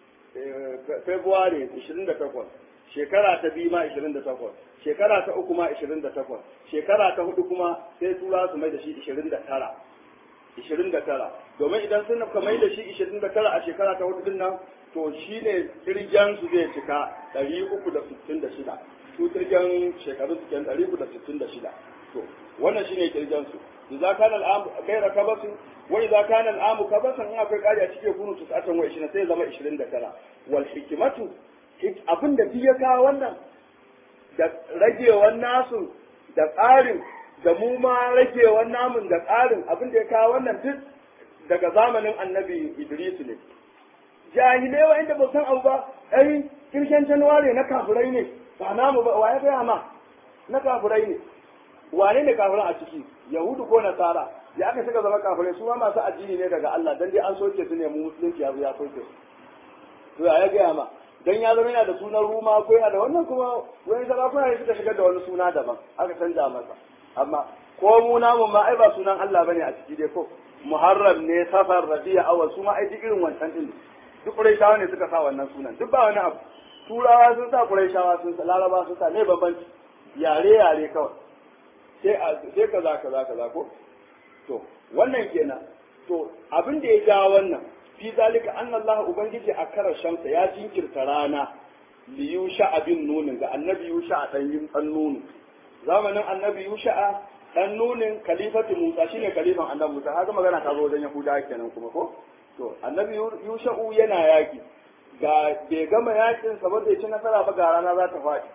february ishirin da takwas shekara ta biyu ma ishirin da takwas shekara ta uku ma ishirin da takwas shekara ta hudu kuma sai tura su mai da shi ishirin da tara ishirin da tara domin idan sun ka mai da shi ishirin da tara a shekara ta hudu din nan to shi ne kirgen su zai cika ɗari uku da sittin da shida su kirgen shekaru su ɗari uku da sittin da shida to wannan shi ne kirgen su idza kana al'amu gaira kabasin wa idza kana al'amu kabasan in akwai ƙari a cikin kunu tusatan wa ishirin sai zama ishirin da tara wal hikimatu abin da duk ya kawo wannan da ragewan nasu da tsarin da mu ma ragewan namun da tsarin abin da ya kawo wannan duk daga zamanin annabi Idris ne jahilai wa inda ba san abu ba ai kirshen januwari na kafirai ne ba namu ba wa ya gaya ma na kafirai ne wane ne kafirai a ciki yahudu ko nasara ya aka suka zama kafirai su ma masu addini ne daga Allah dan dai an soke su ne mu musulunci ya ya soke su to ya ya gaya ma dan ya zama yana da sunan ruma ko yana da wannan kuma wani sarakuna ne suka shigar da wani suna daban aka canja masa amma ko mu namu ma ai ba sunan Allah bane a ciki dai ko muharram ne safar rabi'a awal su ma ai duk irin wancan din duk quraishawa ne suka sa wannan sunan duk ba wani abu turawa sun sa quraishawa sun sa laraba sun sa ne bambanci yare yare kawai sai sai kaza kaza kaza ko to wannan kenan to abin da ya ja wannan fi zalika anna Allah ubangiji a kara shamsa ya jinkirta rana li yusha abin nunin ga annabi yusha dan yin dan nunu zamanin annabi yusha dan nunin kalifatu Musa shine kalifan annabi Musa haka magana ta zo wajen Yahuda kenan kuma ko to annabi yusha'u yana yaki ga bai gama yakin sa ba bai ci nasara ba ga rana za ta faɗi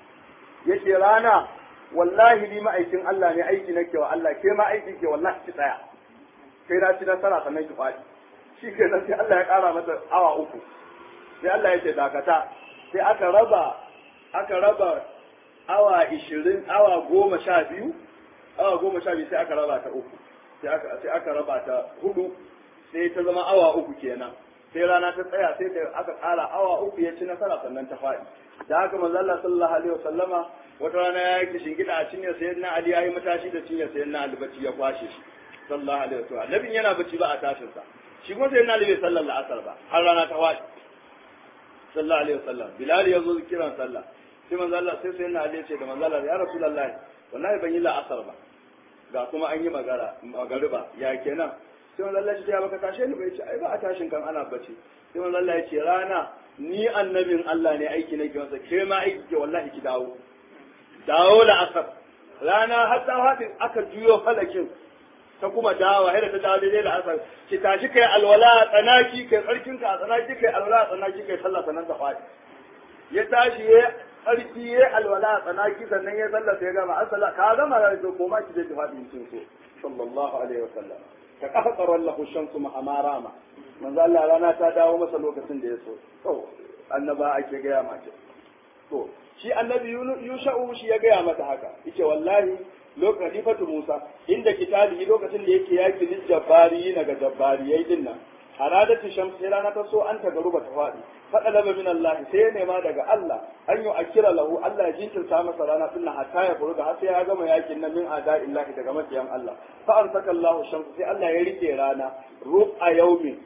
yake rana wallahi ni ma'aikin Allah ne aiki nake wa Allah ke ma aiki ke wallahi ki tsaya kai na ci nasara sannan ki faɗi shi ke nan sai Allah ya ƙara mata awa uku sai Allah ya ce dakata sai aka raba aka raba awa ishirin awa goma sha biyu awa goma sha biyu sai aka raba ta uku sai aka sai aka raba ta hudu sai ta zama awa uku kenan sai rana ta tsaya sai da aka ƙara awa uku ya ci nasara sannan ta faɗi da haka manzo Allah sallallahu alaihi wasallama wata rana ya yi shingida a cinyar sayyidina Ali ya yi matashi da cinyar sayyidina Ali bacci ya kwashe shi sallallahu alaihi wasallam nabin yana bacci ba a tashin sa shi kuma sayyidina Ali bai sallar la'asar ba har rana ta faɗi sallallahu alaihi wasallam Bilal ya zo kiran sallah sai manzo Allah sai sayyidina Ali ya ce da manzo Allah ya rasulullahi wallahi ban yi la'asar ba ga kuma an yi magara magariba ya kenan sai manzo Allah ya ce ya baka tashe ni bai ce ai ba a tashin kan ana bacci sai manzo Allah ya ce rana ni annabin Allah ne aiki nake masa ke ma aiki ke wallahi ki dawo dawo da asar rana har ta haɗe aka juyo falakin ta kuma dawa har ta dawo daidai da asar ki tashi kai alwala a tsanaki kai tsarkin ka a tsanaki kai alwala a tsanaki kai sallah sannan ta faɗi ya tashi ya tsarki ya alwala a tsanaki sannan ya sallah sai ya gama asala ka gama da to koma ki je ki faɗi kin so sallallahu alaihi wasallam ka kafa tsaron lahu shamsu ma amarama manzo Allah rana ta dawo masa lokacin da ya so to annaba ake gaya mace to shi annabi yusha'u shi ya gaya mata haka yace wallahi lokacin halifatu Musa inda kitabi lokacin da yake yaki lil jabbari na ga jabbariyai din nan aradatu shams sai rana ta so an ta garuba ta fadi fada laba min Allah sai ya nema daga Allah an yi akira lahu Allah ya jinkirta masa rana din nan hatta ya furuga har sai ya gama yakin nan min ada illahi daga makiyan Allah fa arsaka Allah shams sai Allah ya rike rana ru'a yaumin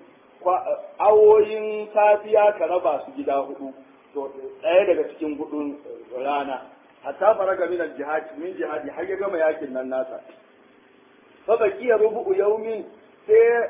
awoyin safiya ka raba su gida hudu to ɗaya daga cikin hudun rana hatta faraga min al-jihad min jihadi har ya gama yakin nan nasa fa baqiya rubu'u yawmin sai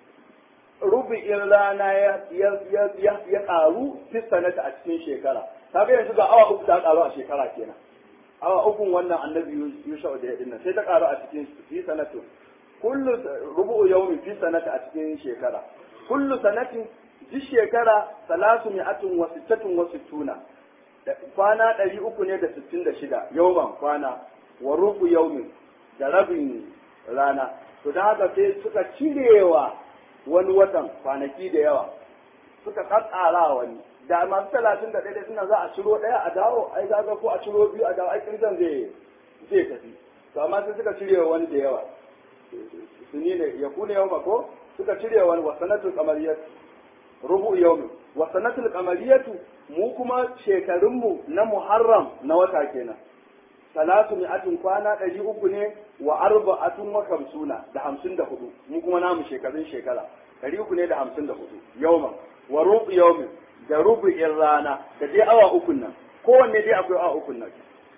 rubu'in rana ya ya ya ya karu fi sanata a cikin shekara kaga yanzu ga awa uku ta karu a shekara kenan awa uku wannan annabi Yusha da ya dinnan sai ta karu a cikin fi sanatu kullu rubu'u yawmin fi sanata a cikin shekara kullu sanatin duk shekara salasu mi'atun wa sittatun wa sittuna kwana ɗari uku ne da sittin da shida yauman kwana wa rubu yaumin da rabin rana to don haka sai suka cirewa wani watan kwanaki da yawa suka kakkara wani da masu talatin da ɗaya suna za a ciro ɗaya a dawo ai zaga ko a ciro biyu a dawo ai kirgan zai zai tafi to amma sai suka cirewa wani da yawa su ne ya kuna yau ko suka cire wani wasanatul kamariyat rubu yawmi wasanatul kamariyatu mu kuma shekarunmu na muharram na wata kenan salatu mi'atun kwana ɗari uku ne wa arba'atun wa kamsuna da hamsin da hudu mu kuma namu shekarun shekara ɗari uku ne da hamsin da hudu yawman wa rubu yawmin da rubu'in rana da dai awa ukun nan kowanne dai akwai awa ukun nan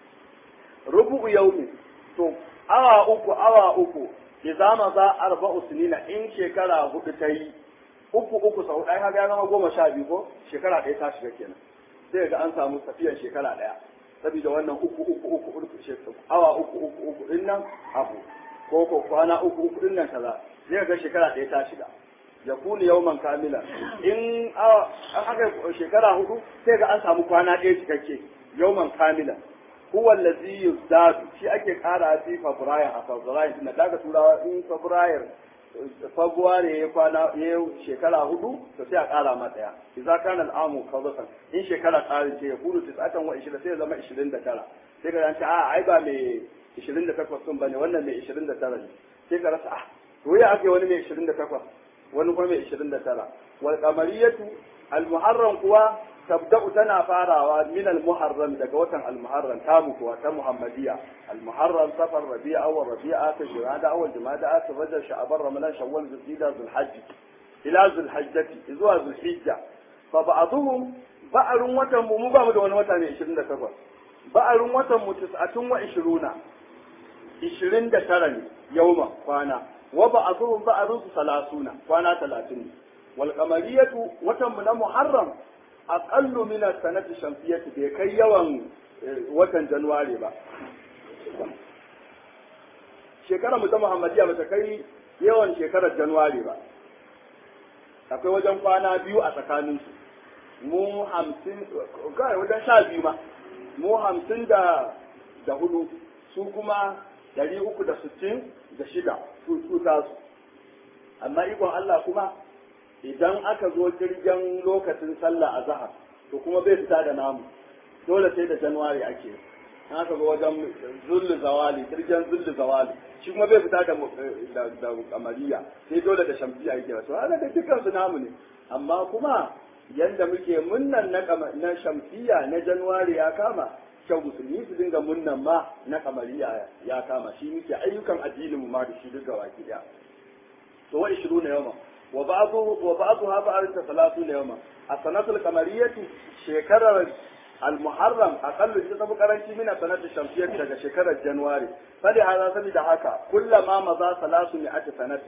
rubu yawmin to awa uku awa uku idza ma za arba'u sinina in shekara hudu ta yi uku uku sau ɗaya kaga ya zama goma sha biyu ko shekara ɗaya ta shiga kenan sai ga an samu tafiyar shekara ɗaya saboda wannan uku uku uku uku awa uku uku uku din nan abu ko ko kwana uku uku din nan kaza sai ga shekara ɗaya ta shiga ya kuni yauman kamila in awa an aka shekara hudu sai ga an samu kwana ɗaya cikakke yauman kamila huwa allazi yuzdadu shi ake kara fi fabrayar a fabrayar na daga turawa in fabrayar february ya kwana ya shekara hudu to sai a kara ma daya idza kana al'amu kawzatan in shekara tsarin ce ya kudu tisatan wa 20 sai ya zama 29 sai ka ce a ai ba mai 28 sun bane wannan mai 29 ne sai ka rasa ah to ya ake wani mai 28 wani kuma mai 29 wal qamariyatu al muharram kuwa tabda'u tana farawa min al-muharram daga watan al-muharram tamu kuwa ta muhammadiya al-muharram safar rabi'a wa rabi'a ta jumada awal jumada ta rajab sha'ban ramadan shawwal zulhijja zulhajj ila zulhajjati zuwa zulhijja fa ba'dhum ba'arun watan mu ba mu da wani wata ne 28 ba'arun watan mu 29 29 ne yauma kwana wa ba'dhum ba'arun 30 kwana 30 wal qamariyatu watan mu na muharram aƙallu mina sanati shamsiyati bai kai yawan watan januwari ba shekarar mu ta muhammadiya ba ta kai yawan shekarar januwari ba akwai wajen kwana biyu a tsakaninsu mu hamsin kawai wajen sha biyu ma mu hamsin da da hudu su kuma dari uku da sittin da shida su su tasu amma ikon Allah kuma idan aka zo jirgin lokacin sallah a zahar to kuma bai fita da namu dole sai da januwari ake in aka zo wajen zullu zawali jirgin zullu zawali shi kuma bai fita da da da kamariya sai dole da shamsiya yake to ana da dukkan su namu ne amma kuma yanda muke munnan na na shamsiya na januwari ya kama kyau musulmi su dinga munnan ma na kamariya ya kama shi muke ayyukan addinin mu ma da shi duk gaba ki daya to wa 20 yawma وبعضه وبعضها بعد ثلاثون يوما السنة القمرية شكر المحرم أقل جزء قرنشي من السنة الشمسية daga shekarar Januwari فلهذا سبب haka كلما مضى 300 سنة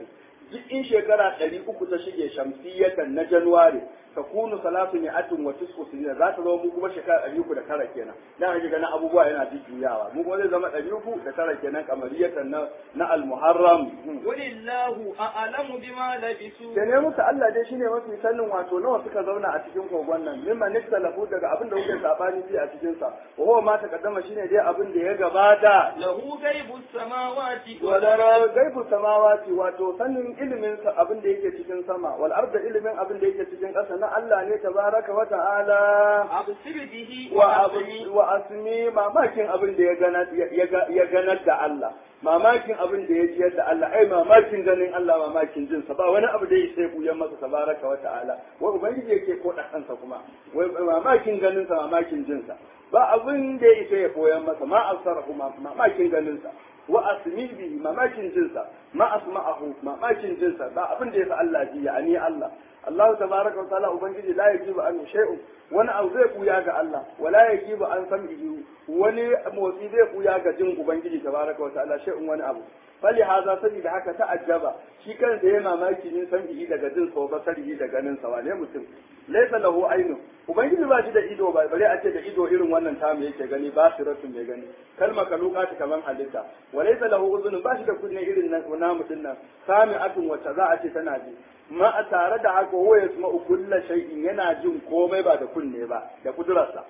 duk in shekara ɗari uku ta shige shamsiyatan na januwari ta kunu salatu ne atin wa tisku sinina za ta zama mu kuma shekara ɗari uku da tara kenan dan ake ganin abubuwa yana jujjuyawa mu kuma zai zama ɗari uku da tara kenan kamariyatan na na al-muharram
Walillahu a'lamu bima labisu.
da ne musu Allah dai shine mafi sanin wato nawa suka zauna a cikin kogon nan mimma niktalahu daga abin da kuke sabani fi a cikin sa wa huwa ma taqaddama shine dai abin da ya gabata
Lahu ghaibu samawati wal
wadara gaibu samawati wato sanin ilimin sa abin da yake cikin sama wal arda ilimin abin da yake cikin ƙasa na Allah ne tabaraka wa ta'ala
absir bihi
wa
wa
abu
asmi.
wa asmi mamakin abin da ya ganar ya ga- ya ganar da Allah mamakin abin da ya jiyar da Allah ai mamakin ganin Allah mamakin jin sa ba wani abu da ya sai buyan masa tabaraka wa ta'ala wai ubangiji yake ko da kansa kuma wai mamakin ganin sa mamakin jin sa ba abin da ya isa ya koyan masa ma asarahu mamakin ganin sa wa asmi bihi mamakin jin sa ma asma'ahu mamakin jin sa ba abin da ya sa Allah ji ya ani Allah Allah tabaraka wa ta'ala ubangiji la yajibu an shay'un wani abu zai kuya ga Allah wala yajibu an sam'ihi wani motsi zai kuya ga jin ubangiji tabaraka wa ta'ala shay'un wani abu fali haza saboda haka ta'ajjaba shi kansa yayi mamaki ne sam'ihi daga jin sa ba sarihi da ganin sa wane mutum laysa lahu aynu ubangiji ba shi da ido ba bare a ce da ido irin wannan tamu yake gani ba siratun mai gani kalma kaluka ta kaman halitta wa laysa lahu uzunun ba shi da kunne irin nan namu dinnan sami'atun wacce za a ce tana ji ma a tare da haka huwa yasma'u kulla shay'in yana jin komai ba da kunne ba da kudurarsa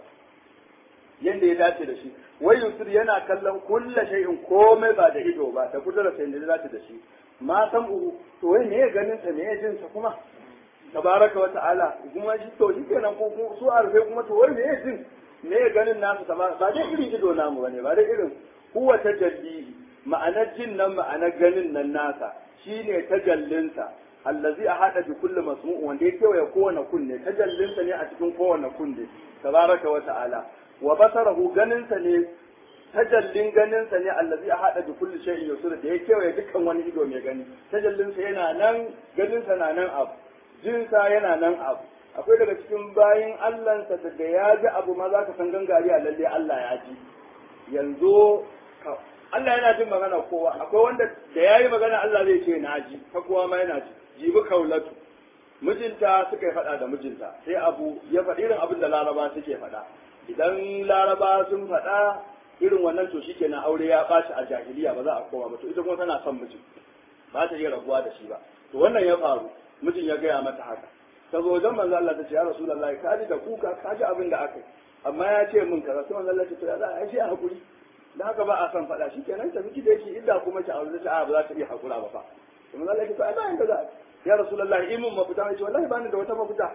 yanda ya dace da shi wai yusur yana kallon kulla shay'in komai ba da ido ba da kudurarsa yanda ya dace da shi ma san uhu to wai me ya ganin sa me ya jin sa kuma tabaraka wa ta'ala kuma shi to shi kenan ko ko su arfe kuma to wai me ya jin me ya ganin nasu tabaraka ba dai irin ido namu bane ba dai irin huwa tajalli ma'anar jin nan ma'anar ganin nan nasa shine tajallinsa allazi ahada bi kulli masmu' wanda ya kewaye kowane kunne tajallinsa ne a cikin kowane kunne tabaraka wa ta'ala wa basarahu ganinsa ne tajallin ganinsa ne allazi ahada bi kulli shay'in yusur da ya kewaye dukkan wani ido mai gani tajallinsa yana nan ganinsa na nan abu jinsa yana nan abu akwai daga cikin bayin Allahnsa da ya ji abu ma za ka san gangari a lalle Allah ya ji yanzu ka- Allah yana jin magana kowa akwai wanda da ya yi magana Allah zai ce na ji ta kowa ma yana ji jibi kaulatu mijinta suka yi faɗa da mijinta sai abu ya faɗi irin abin da laraba suke faɗa idan laraba sun faɗa irin wannan to shikenan aure ya ɓaci a jahiliya ba za a koma ba to ita kuma tana son mijin ba ta iya rabuwa da shi ba to wannan ya faru mijin ya gaya mata haka ta zo wajen manzo Allah ta ce ya rasulullahi ka ji da kuka ka ji abin da aka yi amma ya ce min kaza sai manzo Allah ya ce to ya za a yi shi a hakuri da haka ba a san faɗa shi kenan ta miki da yake illa kuma ki aure ta a ba za ta iya hakura ba fa to manzo Allah ya ce to ai bayan kaza ya rasulullahi imin mafita ya ce wallahi bani da wata mafita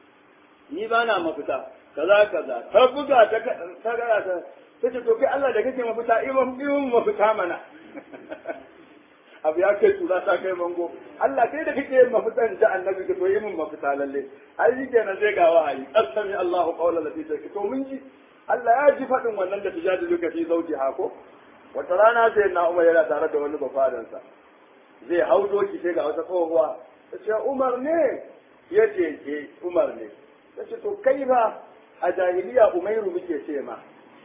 ni ba na mafita kaza kaza ta buga ta ta gara ta ta ce to kai Allah da kake mafita imin imin mafita mana abu ya kai tura ta kai mango Allah kai da kake yin mafitan da annabi ka to yi min mafita lalle ai shi kenan sai ga wahayi asami Allahu qawla lati take to mun ji Allah ya ji fadin wannan da tijadilu ka fi zauji hako wata rana sai na Umar yana tare da wani bafadansa zai hau doki sai ga wata tsohuwa ta ce Umar ne ya ce ke Umar ne ta ce to kai ba a jahiliya Umairu muke ce ma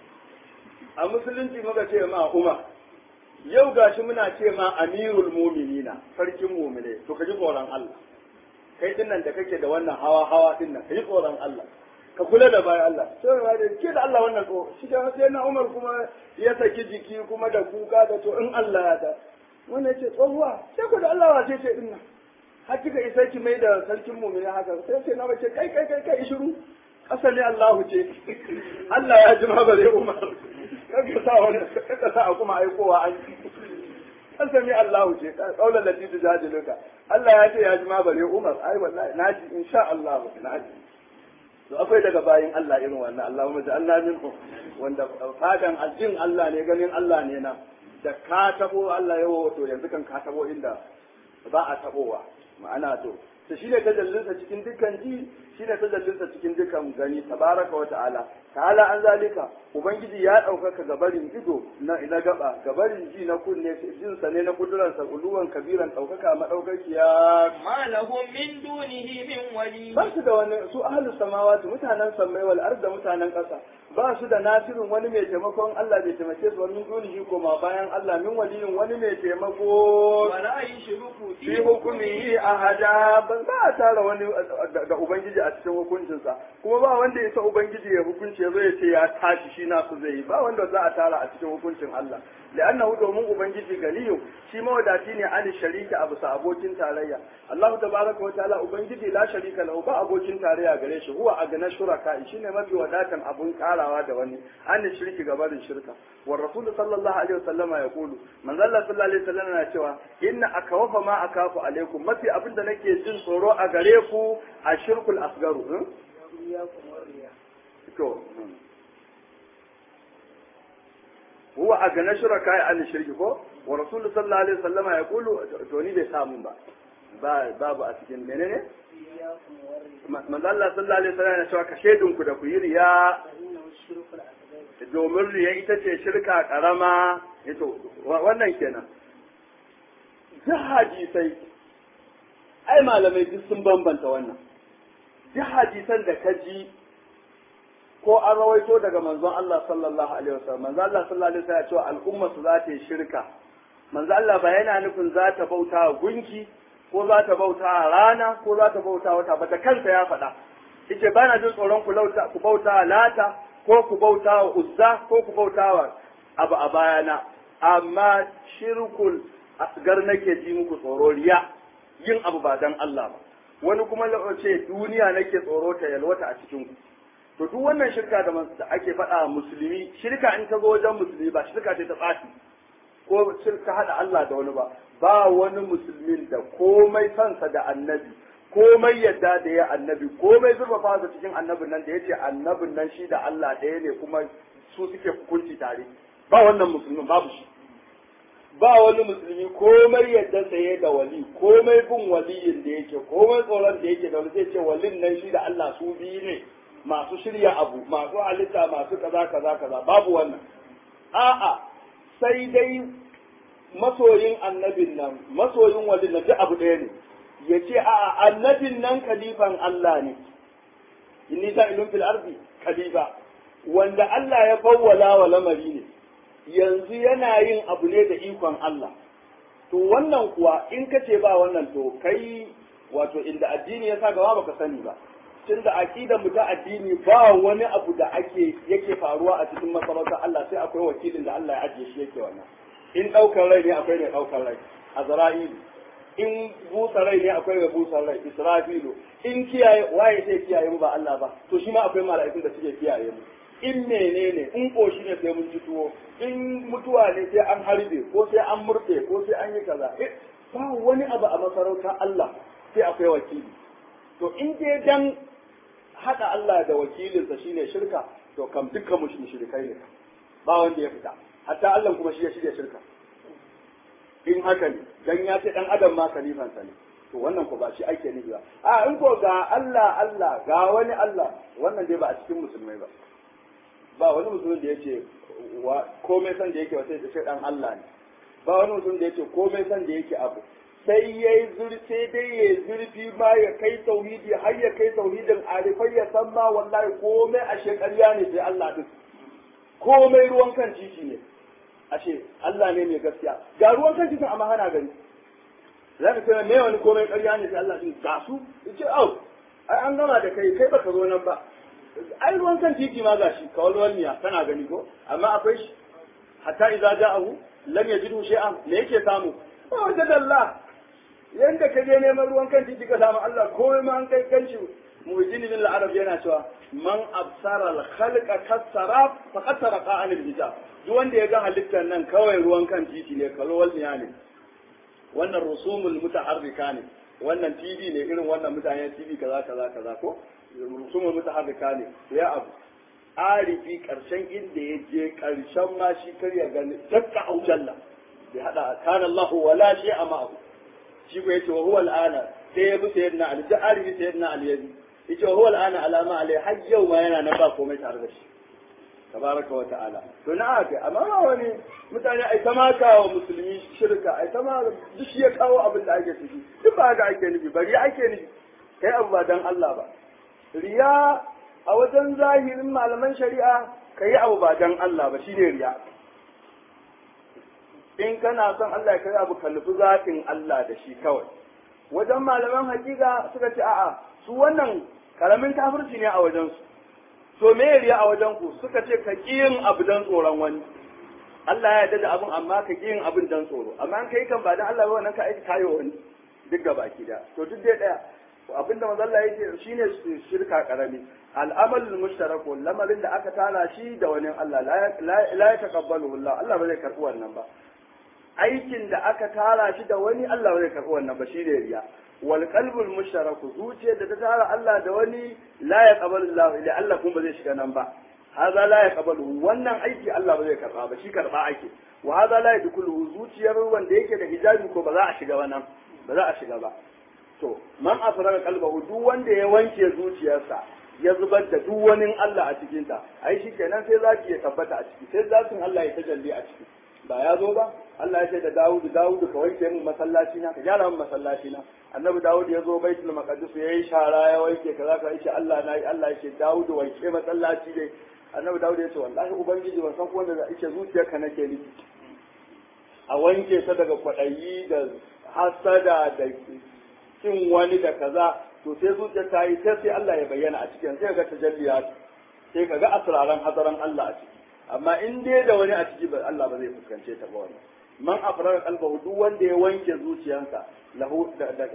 a musulunci muka ce ma Umar yau gashi muna ce ma amirul muminina sarkin mumine to ka ji tsoron Allah kai dinnan da kake da wannan hawa hawa dinnan ka ji tsoron Allah ka kula da bayan Allah sai ma da ke da Allah wannan ko shi da sai na Umar kuma ya saki jiki kuma da kuka da to in Allah ya da wannan ce tsohuwa sai ku da Allah wa ce ce dinnan har kika isa ki mai da sarkin mumine haka sai sai na bace kai kai kai kai shiru asali Allahu ce Allah ya ji ma bare Umar kaga sa wani kaga sa kuma aikowa an an sami Allah ce kaulan lati tujadiluka Allah ya ce ya ji ma bare Umar ai wallahi naji insha Allah naji to akwai daga bayin Allah irin wannan Allahumma ja'alna minhum wanda fadan aljin Allah ne ganin Allah ne na da ka tabo Allah yawo to yanzu kan ka tabo inda ba a tabowa ma'ana to to shine tajallinsa cikin dukkan ji shine tajallinsa cikin dukkan gani tabaraka wa ta'ala ta'ala an zalika ubangiji ya ɗaukaka gabarin ido na na gaba gabarin ji na kunne jin sa ne na kuduransa uluwan kabiran ɗaukaka madaukakiya
ما لهم من دونه من ولي
ba su da wani su ahlus samawati mutanen sammai wal arda mutanen ƙasa ba su da nasirin wani mai taimakon Allah bai taimake su wani dunihi koma bayan Allah min waliyin wani mai taimako
ولا يشرك
fi hukumihi ahada ban za a tara wani da ubangiji a cikin hukuncinsa kuma ba wanda ya sa ubangiji ya hukunci zai ce ya tashi shi nasu zai yi ba wanda za a tara a cikin hukuncin Allah li'annahu domin ubangiji ganiyu shi mawadaci ne an sharika a bisa abokin tarayya Allah tabaraka wa ta'ala ubangiji la sharika lahu ba abokin tarayya gare shi huwa agna shuraka shine mafi wadatan abun karawa da wani an shirki gabarin shirka wa rasul sallallahu alaihi wasallama ya kulu manzo Allah sallallahu alaihi wasallam yana cewa inna akawafa ma akafu alaikum mafi abin da nake jin tsoro a gare ku a shirkul asgaru to huwa a gane shuraka ya an shirki ko wa rasulu sallallahu alaihi wasallama ya kulu to ni bai samu ba ba babu a cikin menene manzo Allah sallallahu alaihi wasallam ya cewa ka shedun ku da ku yi riya domin riya ita ce shirka karama ito wannan kenan duk hadisai ai malamai duk sun bambanta wannan duk hadisan da ka ji ko an rawaito daga manzon Allah sallallahu alaihi wasallam manzon Allah sallallahu alaihi wasallam ya ce al'umma su za ta yi shirka manzon Allah ba yana nufin za ta bauta wa gunki ko za ta bauta a rana ko za ta bauta wata ba da kansa ya faɗa yace ba na jin tsoron ku lauta ku bauta lata ko ku bauta wa uzza ko ku bauta wa abu a bayana amma shirkul asgar nake ji muku tsoro riya yin abu ba dan Allah ba wani kuma ce duniya nake tsoro ta yalwata a cikin ku to duk wannan shirka da da ake faɗa musulmi shirka in ta zo wajen musulmi ba shirka ce ta tsafi ko shirka haɗa Allah da wani ba ba wani musulmin da komai sansa da annabi komai yadda da ya annabi komai zurfafa da cikin annabin nan da ya ce annabin nan shi da Allah ɗaya ne kuma su suke hukunci tare ba wannan musulmin babu shi ba wani musulmi komai yadda saye da wali komai bin waliyin da yake komai tsoron da yake da wani zai ce walin nan shi da Allah su biyu ne masu shirya abu masu halitta masu kaza kaza kaza babu wannan a'a sai dai masoyin annabin nan masoyin walin nan duk abu ɗaya ne ya ce a'a annabin nan kalifan Allah ne inni sa'ilun fil ardi kalifa wanda Allah ya fawwala wa lamari ne yanzu yana yin abu ne da ikon Allah to wannan kuwa in ka ce ba wannan to kai wato inda addini ya sa gaba baka sani ba tun da aqidar mu ta addini ba wani abu da ake yake faruwa a cikin masarautar Allah sai akwai wakilin da Allah ya ajiye shi yake wannan in daukar rai ne akwai mai daukar rai azra'ilu in busa rai ne akwai mai busa rai israfilu in kiyaye waye sai kiyaye mu ba Allah ba to shi ma akwai mala'ikun da suke kiyaye mu in menene in koshi ne sai mun ji tuwo in mutuwa ne sai an harbe ko sai an murɗe ko sai an yi kaza ba wani abu a masarautar Allah sai akwai wakili to in dai dan haɗa Allah da wakilinsa shine shirka to kam dukkan mu shirkai ne ba wanda ya fita hatta Allah kuma shi ya shirya shirka in haka ne dan ya ce dan adam ma kalifansa ne to wannan ko ba shi ake nufi ba a in ko ga Allah Allah ga wani Allah wannan dai ba a cikin musulmai ba ba wani musulmin da yake komai san da yake ba sai ce dan Allah ne ba wani musulmin da yake komai san da yake abu sai ya yi zurfi sai dai ya zurfi ma ya kai tauhidi har ya kai tauhidin arifai ya san ma wallahi komai a shekarya ne sai Allah din komai ruwan kan titi ne ashe Allah ne mai gaskiya ga ruwan kan titin amma hana gani za ka ce me wani komai ƙarya ne sai Allah din ga su ce au ai an gama da kai kai baka zo nan ba ai ruwan kan titi ma gashi kawal walmiya kana gani ko amma akwai shi hatta idza ja'ahu lam yajidhu shay'an me yake samu ba wajen Allah yanda ka je neman ruwan kan titi ka samu Allah komai ma an kai kanshi muhyiddin bin al-arab yana cewa man absara al-khalqa kasara faqad saraqa an al-hijab duk wanda ya ga halittar nan kawai ruwan kan titi ne kalo walmiya ne wannan rusumul mutaharrika ne wannan TV ne irin wannan mutane TV kaza kaza kaza ko rusumul mutaharrika ne ya abu arifi karshen inda ya je karshen ma shi kar ya gani dakka aujalla bai hada kana Allahu wala shay'a ma'ahu shi ko yace wa huwa al'ana sai ya bi sayyidina Ali da arifi sayyidina Ali yaji yace wa huwa al'ana alama alai har yau ma yana nan ba komai tare da shi tabaraka wa ta'ala to na aka amma ba wani mutane ai ta maka wa musulmi shirka ai ta ma duk shi ya kawo abin da ake ciki duk ba haka ake nufi bari ake nufi kai abu ba dan Allah ba riya a wajen zahirin malaman shari'a ka yi abu ba dan Allah ba shine riya in kana son Allah ya kai abu kalli zatin Allah da shi kawai wajen malaman hakika suka ce a'a su wannan karamin kafirci ne a wajen su to me riya a wajen ku suka ce ka yin abu dan tsoron wani Allah ya yarda da abin amma ka yin abin dan tsoro amma an kai kan ba dan Allah ba wannan ka aiki kayo wani duk gaba ki da to duk dai daya abin da manzo Allah yake shine shirka karami al'amal mushtaraku lamarin da aka tara shi da wani Allah la ya taqabbalu Allah Allah ba zai karbi wannan ba aikin da aka tara shi da wani Allah ba zai karbi wannan ba shine riya wal qalbul mushtaraku zuciyar da ta tara Allah da wani la ya qabalu Allah ila Allah kuma ba zai shiga nan ba haza la yaqbalu wannan aiki Allah ba zai karba ba shi karba ake wa haza la yadkhulu zuciyar wanda yake da hijabi ko ba za a shiga wannan ba za a shiga ba to man afraga qalbahu duk wanda ya wanke zuciyarsa ya zubar da duk wani Allah a cikin ta ai shikenan sai zaki ya tabbata a ciki sai zatin Allah ya tajalli a ciki ba ya zo ba Allah ya ce da Dawud Dawud ka wanke min masallaci na ka gyara min masallaci na annabi Dawud ya zo baitul maqdis yayi shara ya wanke kaza ka yace Allah na yi Allah ya ce Dawud wanke masallaci dai annabi Dawud ya ce wallahi ubangiji ban san ko wanda za ce zuciyarka nake ni a wanke ta daga kwaɗayi da hasada da kin wani da kaza to sai zuciyar ta yi sai sai Allah ya bayyana a cikin sai ga tajalliya sai ka ga asraran hadaran Allah a ciki amma in dai da wani a ciki ba Allah ba zai fuskance ta ba wannan man afrar qalbahu duk wanda ya wanke zuciyarsa lahu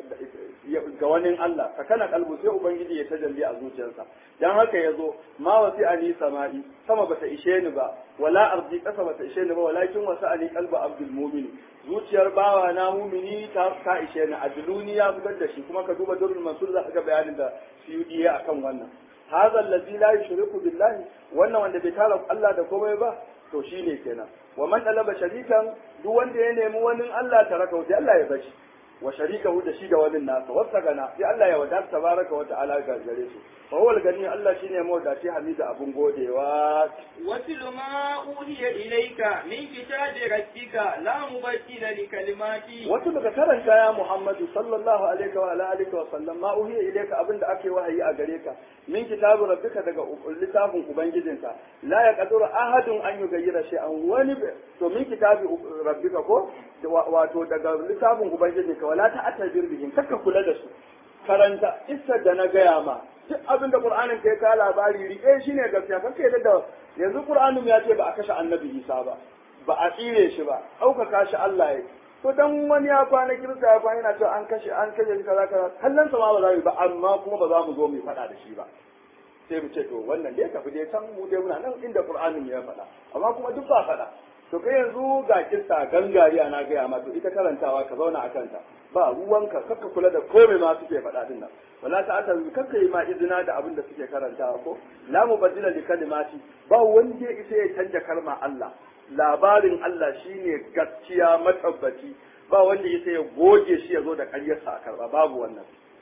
ga wani Allah ka kana kalbu sai ubangiji ya tajalli a zuciyarsa dan haka yazo ma wasi ani sama'i sama bata ishe ni ba wala ardi kasa bata ishe ni ba walakin wasi ani qalbu abdul mu'min zuciyar bawa na mumini ta ta ishe ni a duniya fitar da shi kuma ka duba durrul mansur za ka ga bayanin da suyudi ya akan wannan hadha allazi la yushriku billahi wannan wanda bai tara Allah da komai ba to shine kenan wa man talaba sharikan duk wanda ya nemi wani Allah taraka sai Allah ya bashi wa sharikahu da shi da wani nasa wasa gana sai Allah ya wadata tabaraka wa ta'ala ga gare su fa huwa gani Allah shine mawdaci hamida abun godewa
واتل ما أوحي إليك من كتاب ربك لا مبدل لكلماته
wasu daga karanta ya Muhammadu sallallahu alaihi wa alihi wa sallam ma uhiya ilayka abinda ake wahayi a gare ka min kitabu rabbika daga littafin ubangijinka la yaqdiru ahadun an yughayyira shay'an wani to min kitabi rabbika ko wato daga littafin ubangijinka wala ta'tabir bihim kakka kula da su karanta isa da na gaya ma duk abin da qur'anin kai ka labari rike shi ne gaskiya kakka yadda da yanzu qur'anin ya ce ba a kashe annabi isa ba ba a tsire shi ba ɗaukaka shi Allah ya to dan wani ya kwana kirista ya kwana yana cewa an kashe an kashe shi kaza kaza kallon sa ma ba za mu ba amma kuma ba za mu zo mu faɗa da shi ba sai mu ce to wannan dai tafi dai can mu dai muna nan inda qur'anin ya faɗa amma kuma duk ba faɗa to kai yanzu ga kissa gangariya na gaya ma to ita karantawa ka zauna a kanta ba ruwanka kakka kula da komai ma suke faɗa din nan wala ta aka kakka yi ma izina da abin da suke karantawa ko la mubaddila li kalimati ba wanda ya isa ya canja kalma Allah labarin Allah shine gaskiya matabbaci ba wanda ya isa ya goge shi ya zo da ƙaryarsa a karba babu wannan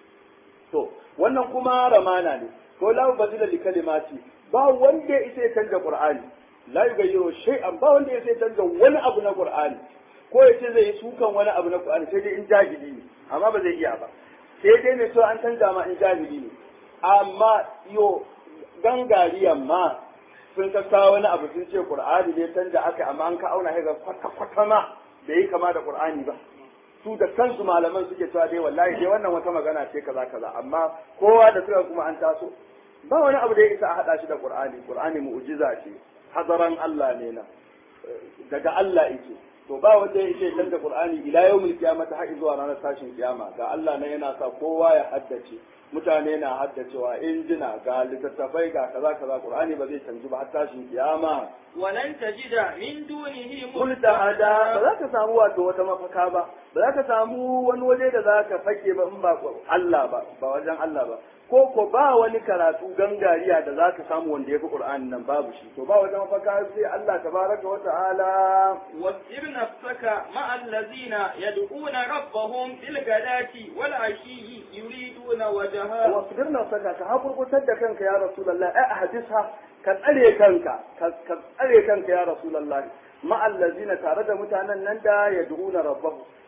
to wannan kuma ramana ne ko la mubaddila li kalimati ba wanda ya isa ya canja qur'ani la yughayyiru shay'an ba wanda ya sai canza wani abu na Qur'ani ko ya ce zai yi sukan wani abu na Qur'ani sai dai in jahili ne amma ba zai iya ba sai dai mai so an canza ma in jahili ne amma yo gangariyan ma sun ka kawo wani abu sun ce Qur'ani ne canza aka amma an ka auna ga kwata kwata ma bai yi kama da Qur'ani ba su da kansu malaman suke cewa dai wallahi dai wannan wata magana ce kaza kaza amma kowa da suka kuma an taso ba wani abu da ya isa a hada shi da Qur'ani Qur'ani mu'jiza ce hadaran Allah ne na daga Allah yake to ba wanda ya ce canza Qur'ani ila yawmil qiyamah har zuwa ranar tashin kiyama ga Allah ne yana sa kowa ya haddace mutane na haddacewa injina ga littattafai ga kaza kaza Qur'ani ba zai canji ba har tashin kiyama
ولن تجد من دونه
kulta hada ba za ka samu wato wata mafaka ba ba za ka samu wani waje da za ka fake ba in ba Allah ba ba wajen Allah ba ko ko ba wani karatu gangariya da za ka samu wanda ya fi Qur'ani nan babu shi to ba wata mafaka sai Allah tabaraka wa ta'ala
واصبر نفسك مع الذين يدعون ربهم بالغداة والعشي يريدون وجهه
wasbir nafsaka ka hakurkutar da kanka ya rasulullah ai ahadisha ka tsare kanka ka tsare kanka ya rasulullah ma allazina tare da mutanen nan da yad'una rabbahu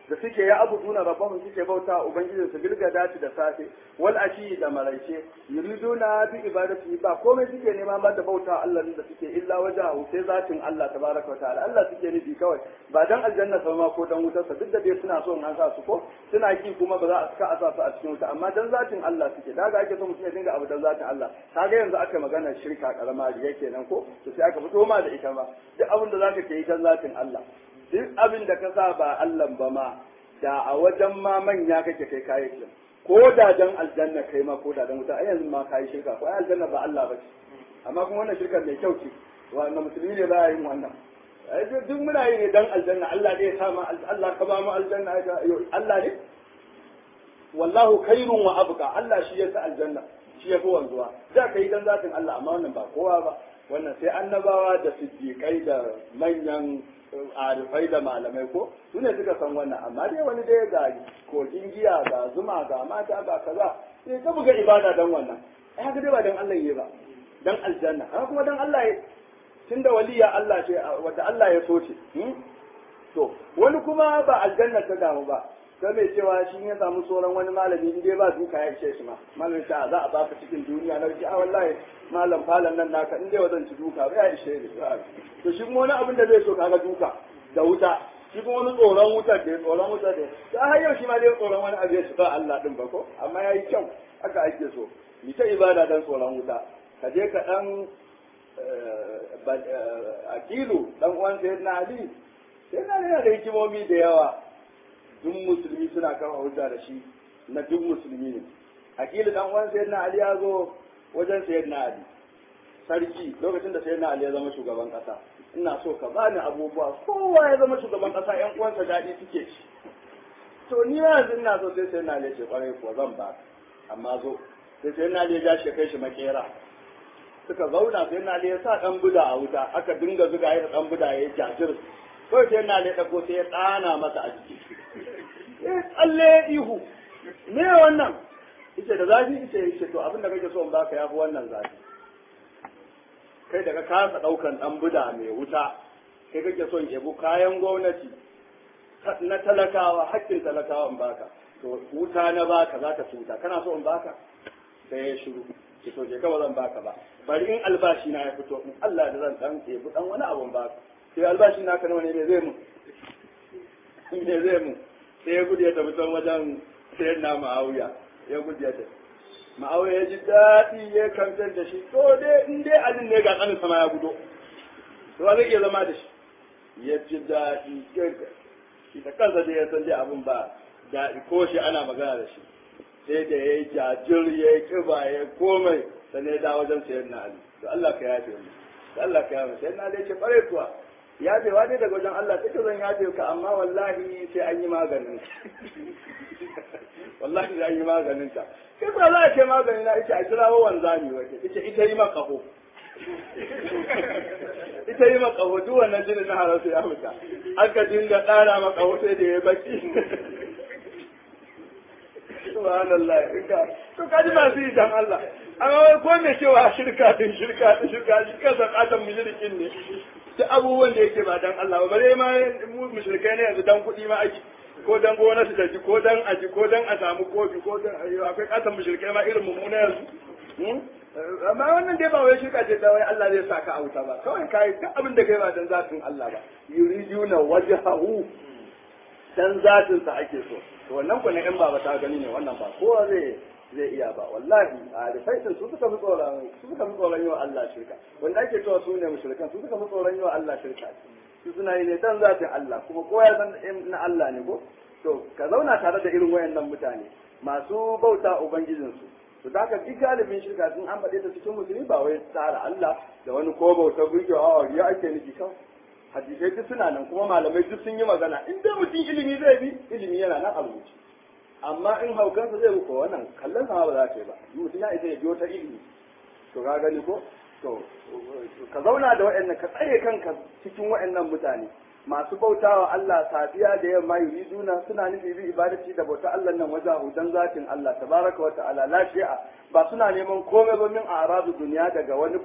da suke ya abuduna rabbahum suke bauta ubangijin su bilgada da safe wal ashi da maraice yuriduna bi ibadati ba komai suke nema ba da bauta Allah da suke illa wajahu sai zatin Allah tabaraka wa ta'ala Allah suke nufi kawai ba dan aljanna sa ma ko dan wutar sa duk da dai suna so in an sa su ko suna ki kuma ba za a saka a sa su a cikin wuta amma dan zatin Allah suke daga ake so mutum ya dinga abu dan zatin Allah kaga yanzu aka magana shirka karama riya kenan ko to sai aka fito ma da ita ma duk abin da zaka yi dan zatin Allah duk abin da ka sa ba Allah ba ma da a wajen ma manya kake kai kayi ko da dan aljanna kai ma ko da dan wuta ai yanzu ma kayi shirka ko ai aljanna ba Allah ba ce amma kuma wannan shirkar mai kyau ce wannan musulmi ne ba yin wannan ai duk muna yi ne dan aljanna Allah ne ya sa ma Allah ka ba mu aljanna Allah ne wallahu khairun wa abqa Allah shi ya sa aljanna shi ya fi wanzuwa da kai dan zatin Allah amma wannan ba kowa ba wannan sai annabawa da siddiqai da manyan arifai da malamai ko su ne suka san wannan amma dai wani dai ga kogin giya ga zuma ga mata ga kaza sai ka buga ibada dan wannan ai haka dai ba dan Allah yi ba dan aljanna haka kuma dan Allah ya tunda waliya Allah ce wanda Allah ya so ce to wani kuma ba aljanna ta damu ba sai mai cewa shi ya samu tsoron wani malami in dai ba duka ya ishe shi ma malamin ta za a baka cikin duniya na ce a wallahi malam falan nan naka in dai wadan ci duka ba ya ishe ni to shi kuma wani abin da zai so kaga duka da wuta shi kuma wani tsoron wuta da tsoron wuta da ta har yau shi ma dai tsoron wani abu ya shiga Allah din ba ko amma yayi kyau haka ake so ni ta ibada dan tsoron wuta ka je ka dan akilu dan uwan sayyidina ali sayyidina ali yana da hikimomi da yawa duk musulmi suna kama hujja da shi na duk musulmi ne akilu dan uwan sayyidina ali ya zo wajen sayyidina ali sarki lokacin da sayyidina ali ya zama shugaban kasa ina so ka bani abubuwa kowa ya zama shugaban kasa yan uwansa daɗi suke ci to ni ma yanzu ina so sai sayyidina ali ya ce kwarai kuwa zan ba amma zo sai sayyidina ali ya ja shi kai shi makera suka zauna sai na ya sa dan buda a wuta aka dinga zuga ya dan buda ya jajir kawai sai na ya dago sai ya tsana masa a jiki eh tsalle ihu me wannan yace da zafi yace yace to abin da kake so in baka yafi wannan zafi kai daga kasa daukan dan buda mai wuta kai kake so in yabo kayan gwamnati na talakawa hakkin talakawa in baka to wuta na baka zaka tuta kana so in baka sai ya shiru ki to je kawai zan baka ba bari in albashi na ya fito in Allah da zan dan ɗebi dan wani abun baka sai albashi na kana wani ne zai mu ne zai mu sai ya gudu ya tafi can wajen sayar na ma'auya ya gudu ya tafi ma'auya ya ji daɗi ya kamtar da shi to dai in dai alin ne ga tsanin sama ya gudo to ba zai iya zama da shi ya ji daɗi shi da kansa dai ya san dai abun ba daɗi ko shi ana magana da shi sai da ya yi jajir ya yi kiba ya komai sannan ya dawo wajen sayar na ali to Allah ka yafe mu to Allah ka yafe sayar na ali ce bare kuwa yafewa dai daga wajen Allah sai ka zan yafe ka amma wallahi sai an yi maganin wallahi sai an yi maganin ta kai ba za a ce maganin na ita a kira wa wanzami wace ita ita yi maka kafo ita yi maka kafo duk wannan jinin na harasu ya fita aka dinga ƙara maka kafo sai da ya baki subhanallah inka to kaji masu yi dan Allah amma wai ko me cewa shirka din shirka din shirka shi kansa katan mushrikin ne duk abubuwan da yake ba dan Allah ba bare ma mu mushrikai ne yanzu dan kuɗi ma ake ko dan gona su daji ko dan aji ko dan a samu kofi ko dan akwai katan mushrikai ma irin mummuna yanzu amma wannan dai ba wai shirka ce ta wai Allah zai saka a wuta ba kawai kai duk abin da kai ba dan zatin Allah ba yuriduna wajhahu dan zatin sa ake so to wannan ku ne in ba ta gani ne wannan ba kowa zai zai iya ba wallahi a da sai su suka fi tsoron su suka fi tsoron yi wa Allah shirka wanda ake cewa su ne mushrikan su suka fi tsoron yi wa Allah shirka su suna yi ne dan zatin Allah kuma kowa ya san na Allah ne ko to ka zauna tare da irin wayannan mutane masu bauta ubangijinsu to da haka duk galibin shirka sun an faɗe ta cikin musulmi ba wai tsara Allah da wani ko bauta burgewa a ya ake nufi kawai hadisai duk suna nan kuma malamai duk sun yi magana in dai mutum ilimi zai bi ilimi yana nan a rubuce amma in haukansa zai ko wannan kallon sama ba za ta yi ba mutum ya isa ya biyo ta ilimi to ka gani ko to ka zauna da waɗannan ka tsare kanka cikin waɗannan mutane masu bautawa Allah safiya da yamma yuriduna suna nufi bi ibadati da bauta Allah nan wajen hudan zatin Allah tabaraka wa ta'ala la shi'a ba suna neman komai ba min arabu duniya daga wani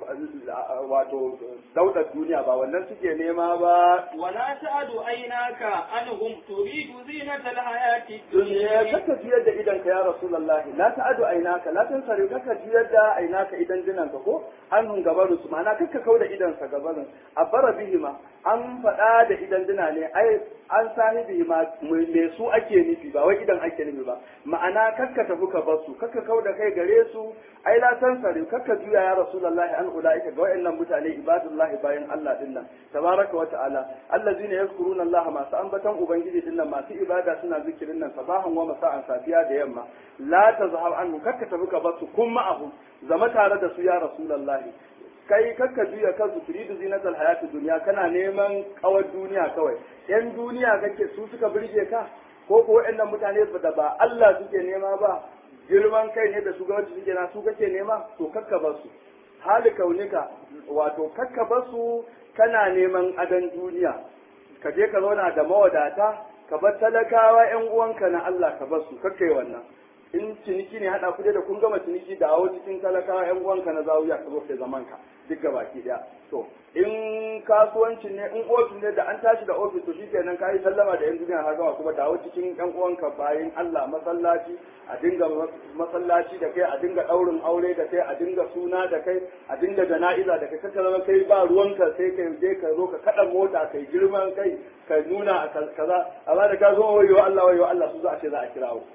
wato daudar duniya ba wannan suke nema ba
ولا تعد عيناك عنهم تريد زينة الحياة
duniya
الدنيا
kaka jiyar da idan ka ya rasulullahi la ta'adu ainaka la tansari kaka jiyar da ainaka idan dinan ka ko hannun gabarin su ma'ana kaka kauda idan sa gabarin abara bihima an faɗa da idan dina ne ai an sahibi ma me su ake nufi ba wai idan ake nufi ba ma'ana kakka tafi ka bar su kakka kauda kai gare su ai la tansari kakka juya ya rasulullahi an ulaika ga wayannan mutane ibadullahi bayan Allah dinnan tabaraka wa ta'ala allazina yazkuruna Allah masu ambatan ubangiji dinnan masu ibada suna zikirin nan sabahan wa masa'an safiya da yamma la tazhab anhu kakka tafi ka basu kun ma'ahu zama tare da su ya rasulullahi kai kakka juya kansu turidu zinatal hayati duniya kana neman kawar duniya kawai yan duniya kake su suka burge ka ko ko waɗannan mutane da ba Allah suke nema ba girman kai ne da shugabanci suke na su kake nema to kakka basu hali kaunika wato kakka basu kana neman adan duniya ka je ka zauna da mawadata ka bar talakawa yan uwanka na Allah ka bar su kakkai wannan in ciniki ne hada ku da kun gama ciniki da awo cikin talakawa yan uwanka na zawuya ka zo kai zaman ka duk gabaki daya to in kasuwanci ne in ofis ne da an tashi da ofis to shikenan kai sallama da yan duniya har gama kuma dawo cikin yan uwanka bayan Allah masallaci a dinga masallaci da kai a dinga daurin aure da kai a dinga suna da kai a dinga jana'iza da kai kaka zama kai ba ruwanka sai kai je ka zo ka kada mota kai girman kai ka nuna a kaza amma da ka zo wayo Allah wayo Allah su za a ce za a kirawo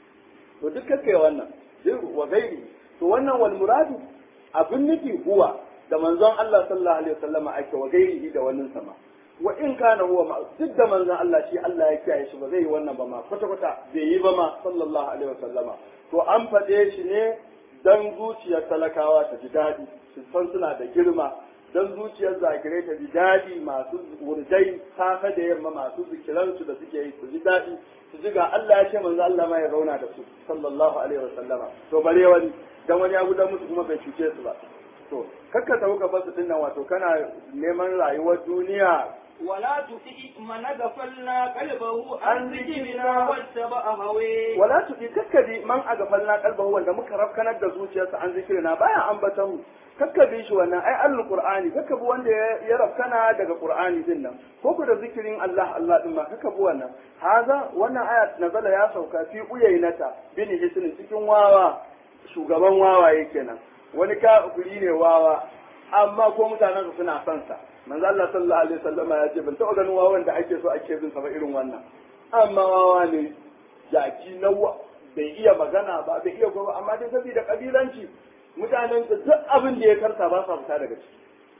to duk kake wannan duk wa gairi to wannan wal muradu abin nufi huwa da manzon Allah sallallahu alaihi wasallam ake wa gairihi da wannan sama wa in kana huwa ma duk da manzon Allah shi Allah ya kiyaye shi ba zai yi wannan ba ma kwata kwata bai yi ba ma sallallahu alaihi wasallama to an faɗe shi ne dan zuciyar talakawa ta ji daɗi su san suna da girma dan zuciyar zakirai ta ji daɗi masu wurdai safe da yamma masu zikiransu da suke yi su ji daɗi su ji ga Allah ya ce manzo Allah ma ya zauna da su sallallahu alaihi wasallama to bare wani dan wani ya gudan musu kuma bai cuce su ba to kakka ta huka basu dinnan wato kana neman rayuwar duniya
ولا تطع من غفلنا قلبه عن ذكرنا واتبع هواه
wala tuɗi kakkadi man a gafalna kalbahu wanda muka rafkanar da zuciyarsa an zikirina baya ambatan mu kakkabi shi wannan ai allul qur'ani kakkabi wanda ya rafkana daga qur'ani din nan ko ku da zikirin Allah Allah din ma kakkabi wannan haza wannan aya nazala ya sauka fi uyainata bin hisnin cikin wawa shugaban wawaye kenan wani kafiri ne wawa amma ko mutanen suna son sa manzo Allah sallallahu alaihi wasallama ya ce ban taɓa ganin wawan da ake so ake bin sa ba irin wannan amma wawa ne jaki na bai iya magana ba bai iya gobe amma dai saboda kabilanci mutanen da duk abin da ya karta ba sa fita daga ciki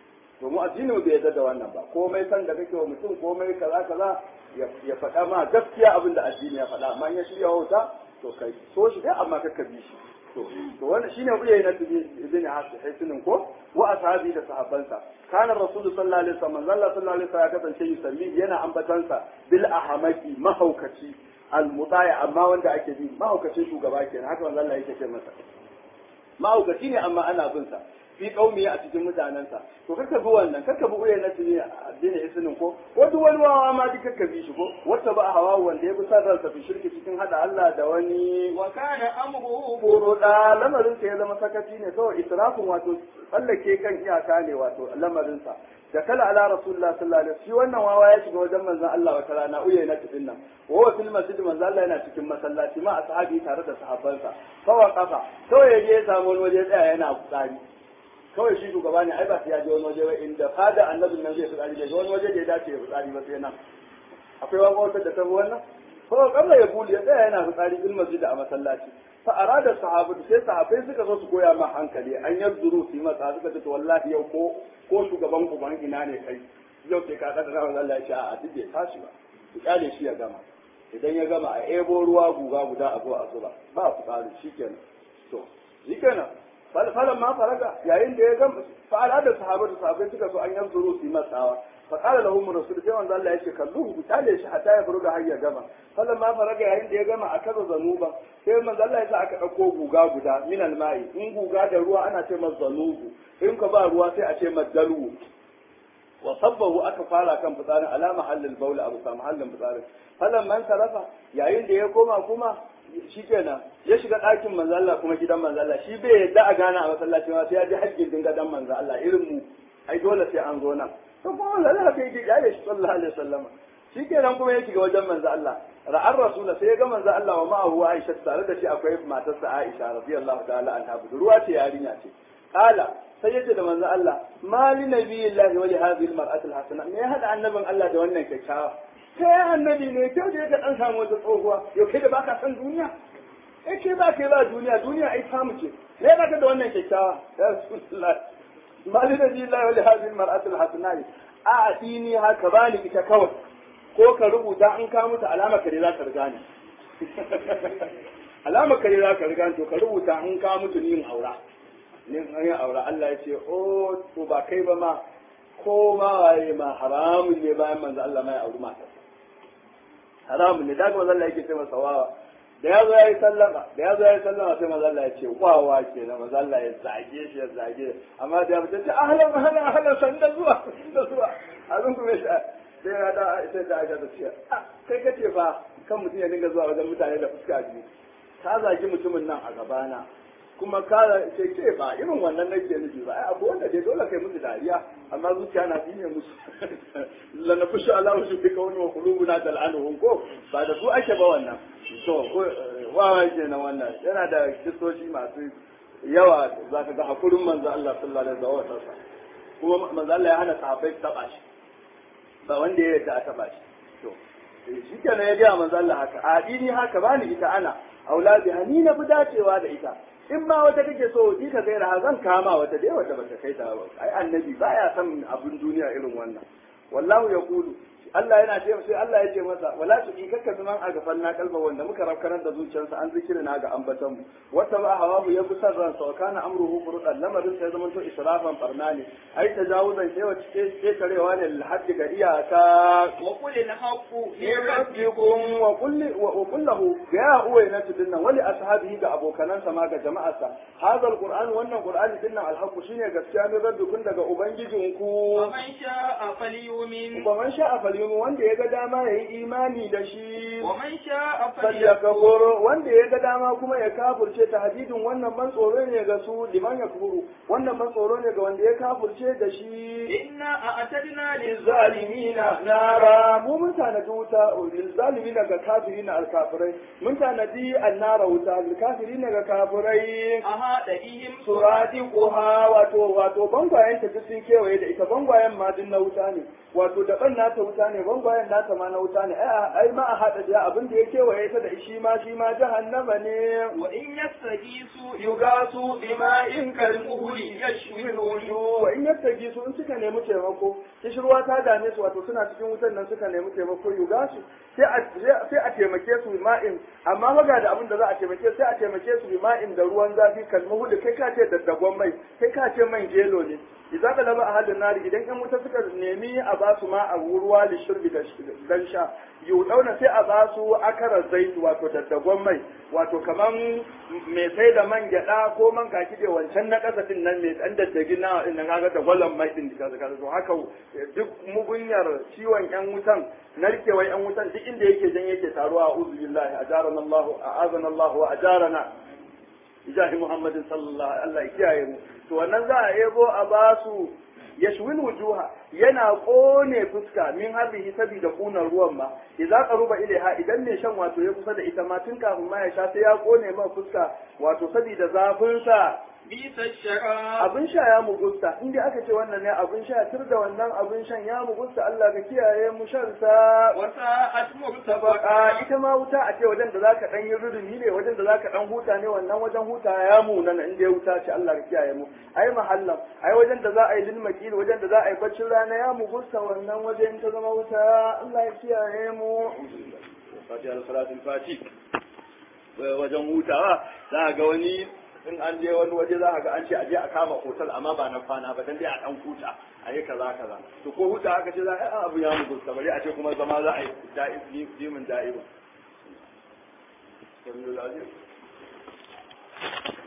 to mu addini bai yarda da wannan ba komai san da kake wa mutum komai kaza kaza ya faɗa ma gaskiya abin da addini ya faɗa amma in ya shirya wauta to kai so shi dai amma kakka bi shi to to wannan shine uyayi na ibn hasinin ko wa ashabi da sahabbansa kana rasul sallallahu alaihi wasallam zalla sallallahu alaihi wasallam ya kasance yusalli yana ambatansa bil ahamaki mahaukaci al mutaya amma wanda ake bi mahaukacin shugaba kenan haka manzo Allah yake ce masa mahaukaci ne amma ana bin sa fi kaumi a cikin mutanensa to karka bi wannan karka bi uyayi na tuni addinin isnin ko wato wani wawa ma duk karka bi shi ko wata ba hawa wanda ya bi san ransa fi shirki cikin hada Allah da wani
wa kana amruhu
koro da lamarin sa ya zama sakaci ne kawai israfin wato tsallake kan iyaka ne wato lamarin sa da kala ala rasulullah sallallahu alaihi shi wannan wawa ya shiga wajen manzon Allah wata rana uyayi na tudin nan wa wa fil masjid manzon Allah yana cikin masallaci ma ashabi tare da sahabbansa fawa kafa kawai ya je ya samu wani waje tsaya yana tsari kawai shi shugaba ne ai ba sai ya je wani waje ba inda fada annabin nan zai fitsari bai wani waje da ya dace ya fitsari ba sai nan akwai wani wata da ta bi wannan ko kabla ya buli ya tsaya yana fitsari bil masjid a masallaci fa arada sahabu sai sahabbai suka zo su koya ma hankali an yazduru fi masa suka ce to wallahi yau ko ko shugaban ku ban ina ne kai yau sai ka kada ran Allah ya ce a duk bai tashi ba ku kyale shi ya gama idan ya gama a ebo ruwa guga guda a zo a zuba ba fitsari shikenan to shikenan falan ma faraga yayin da ya ga fa'ala da sahabatu sahabbai suka so an yanzuru su matsawa fa qala lahum rasul sai manzo Allah yake kallu ku tale shi hatta ya furuga har ya gama falan ma faraga yayin da ya gama akaza zanuba sai manzo Allah ya sa aka dauko guga guda min almai in guga da ruwa ana ce masa zanubu in ka ba ruwa sai a ce madalu wa sabbahu aka fara kan fitsarin ala mahallin baula abu sa mahallin fitsarin falan man sarafa yayin da ya koma kuma shi kenan ya shiga ɗakin manzo Allah kuma gidan manzo Allah shi bai yadda a gana a masallaci ma sai ya ji haƙƙin dinga dan manzo Allah irin mu ai dole sai an zo nan to kuma manzo Allah kai yake ya shi sallallahu alaihi wasallam shi kenan kuma ya shiga wajen manzo Allah ra'ar rasula sai ya ga manzo Allah wa ma'ahu Aisha tare da shi akwai matarsa Aisha radiyallahu ta'ala anha budurwa ce yarinya ce kala sai yace da manzo Allah mali nabiyillahi wa li hadhihi al-mar'ati al-hasana me ya hada annabin Allah da wannan kyakkyawa kai annabi ne kyau da ya dan samu wata tsohuwa yau kai da baka san duniya eh kai ba kai ba duniya duniya ai samu ce me baka da wannan kyakkyawa ya rasulullah mali nabiyillahi wa li hadhihi al-mar'ati al-hasana a adini haka bani ita kawai ko ka rubuta in ka mutu alama kare za ka riga ni alama kare za ka riga to ka rubuta in ka mutu ni in aura ni in yi aura Allah ya ce o to ba kai ba ma ko ma waye ma haramun ne bayan manzo Allah ma ya auri mata haramun ne daga manzo Allah yake ce masa wawa da ya zo ya yi sallama da ya zo ya yi sallama sai manzo Allah ya ce wawa kenan manzo Allah ya zage shi ya zage amma da ya mutu ce ahlan ahlan ahlan sanda zuwa sanda zuwa abin kuma ya sai ya da sai da aka ce kai kace fa kan mutum ya dinga zuwa wajen mutane da fuska biyu ka zagi mutumin nan a gabana kuma ka ce ce ba irin wannan nake nufi ba ai abu wanda dai dole kai musu dariya amma zuciya na bi ne musu la na fushi Allah su bi kawai wa qulubuna tal'anuhum ko ba da su ake ba wannan to wawa kenan wannan yana da kisoshi masu yawa za ka ga hakurin manzo Allah sallallahu alaihi wasallam kuma manzo Allah ya hana sahabbai taba shi ba wanda ya yarda a taba shi to shi kenan ya gaya manzo Allah haka a dini haka bani ita ana auladi ni na fi dacewa da ita in ma wata kake so ji ka gaira zan kama wata dai wata bata kai ta ba ai annabi baya son abin duniya irin wannan wallahu yaqulu Allah yana ce sai Allah ya ce masa wala tu ikaka biman a gafan na kalba wanda muka rafkanar da zuciyarsa an zikiri na ga ambatan mu wata ba hawahu ya busar ransa wa kana amruhu furudan lamarin sai zaman to israfan barna ne ai tajawuzan sai wace ce tarewa ne lil haddi ga iyaka
wa qul al haqqu li
rabbikum wa kulli wa kullahu ya uwai na tudin nan wali ashabihi ga abokanansa ma ga jama'arsa hadal qur'an wannan qur'ani din nan al haqqu shine gaskiya ne rabbikum daga ubangijinku
wa man sha'a falyumin
wa man sha'a falyumin wanda ya ga dama yayi imani da shi
wa man sha'a
falyakfur
falyakfur
wanda ya ga dama kuma ya kafurce ta hadidin wannan ban tsoro ne ga su liman yakfuru wannan ban tsoro ne ga wanda ya kafurce da shi
inna a'tadna
lizalimina nara mu mun tanadi wuta lizalimina ga kafirina alkafirai mun tanadi annara wuta lilkafirina ga kafirai
aha da ihim
suradiquha wato wato bangwayen ta duk sun kewaye da ita bangwayen ma din na wuta ne wato daban nata wuta ne bangwayen nata ma na wuta ne ai ai ma a hada da abin da ya kewaye ta da shi ma shi ma jahannama ne
wa in yastagisu
yugasu bima'in kalmuhli yashwi alwujuh wa in yastagisu in suka nemi taimako kishirwa ta dame su wato suna cikin wutan nan suka nemi taimako yugasu sai a sai a taimake su bima'in amma maga da abin da za a taimake sai a taimake su bima'in da ruwan zafi kalmuhli kai ka ce daddagon mai kai ka ce man gelo ne idan ka laba a halin nari idan yan wuta suka nemi a ba su ma a ruwa da shirbi dan sha yau dauna sai a ba su akarar zaitu wato daddagon mai wato kaman mai sai da man gyada ko man kaki da wancan na kasa din nan mai dan daddagi na din nan kaga da gwallan mai din da kaga to haka duk mugunyar ciwon yan wutan narkewar yan wutan duk inda yake jan yake taruwa a uzu billahi ajarana Allah a'azana Allah wa ajarana ijahi Muhammadin sallallahu alaihi Allah ya kiyaye mu to wannan za a ebo a basu yashwil wujuha yana kone fuska min harbihi sabida kunar ruwan ma idza qaruba ilaiha idan mai shan wato ya kusa da ita ma tun kafin ma ya sha sai ya kone ma fuska wato sabida zafin sa
bisa shara
abin sha ya mugusta in dai aka ce wannan ne abin sha tur da wannan abin shan ya mugusta Allah ka kiyaye mu shan sa
wa sa'at
a
murtafaqa
ita ma wuta a ce wajen da zaka dan yi rurumi ne wajen da zaka dan huta ne wannan wajen huta ya mu nan in dai wuta ce Allah ka kiyaye mu ai mahallan ai wajen da za a yi lil makil wajen da za a yi baccin rana ya mu gusta wannan wajen ta zama wuta Allah ya kiyaye mu Fatiha salatul fati wajen hutawa za a ga wani in an je wani waje za a ga an ce a je a kama hotel amma ba na kwana ba dan dai a dan huta a yi kaza kaza to ko huta aka ce za a yi abu ya mu gusta bari a ce kuma zama za a yi da'i dimin da'iba. Sallallahu alaihi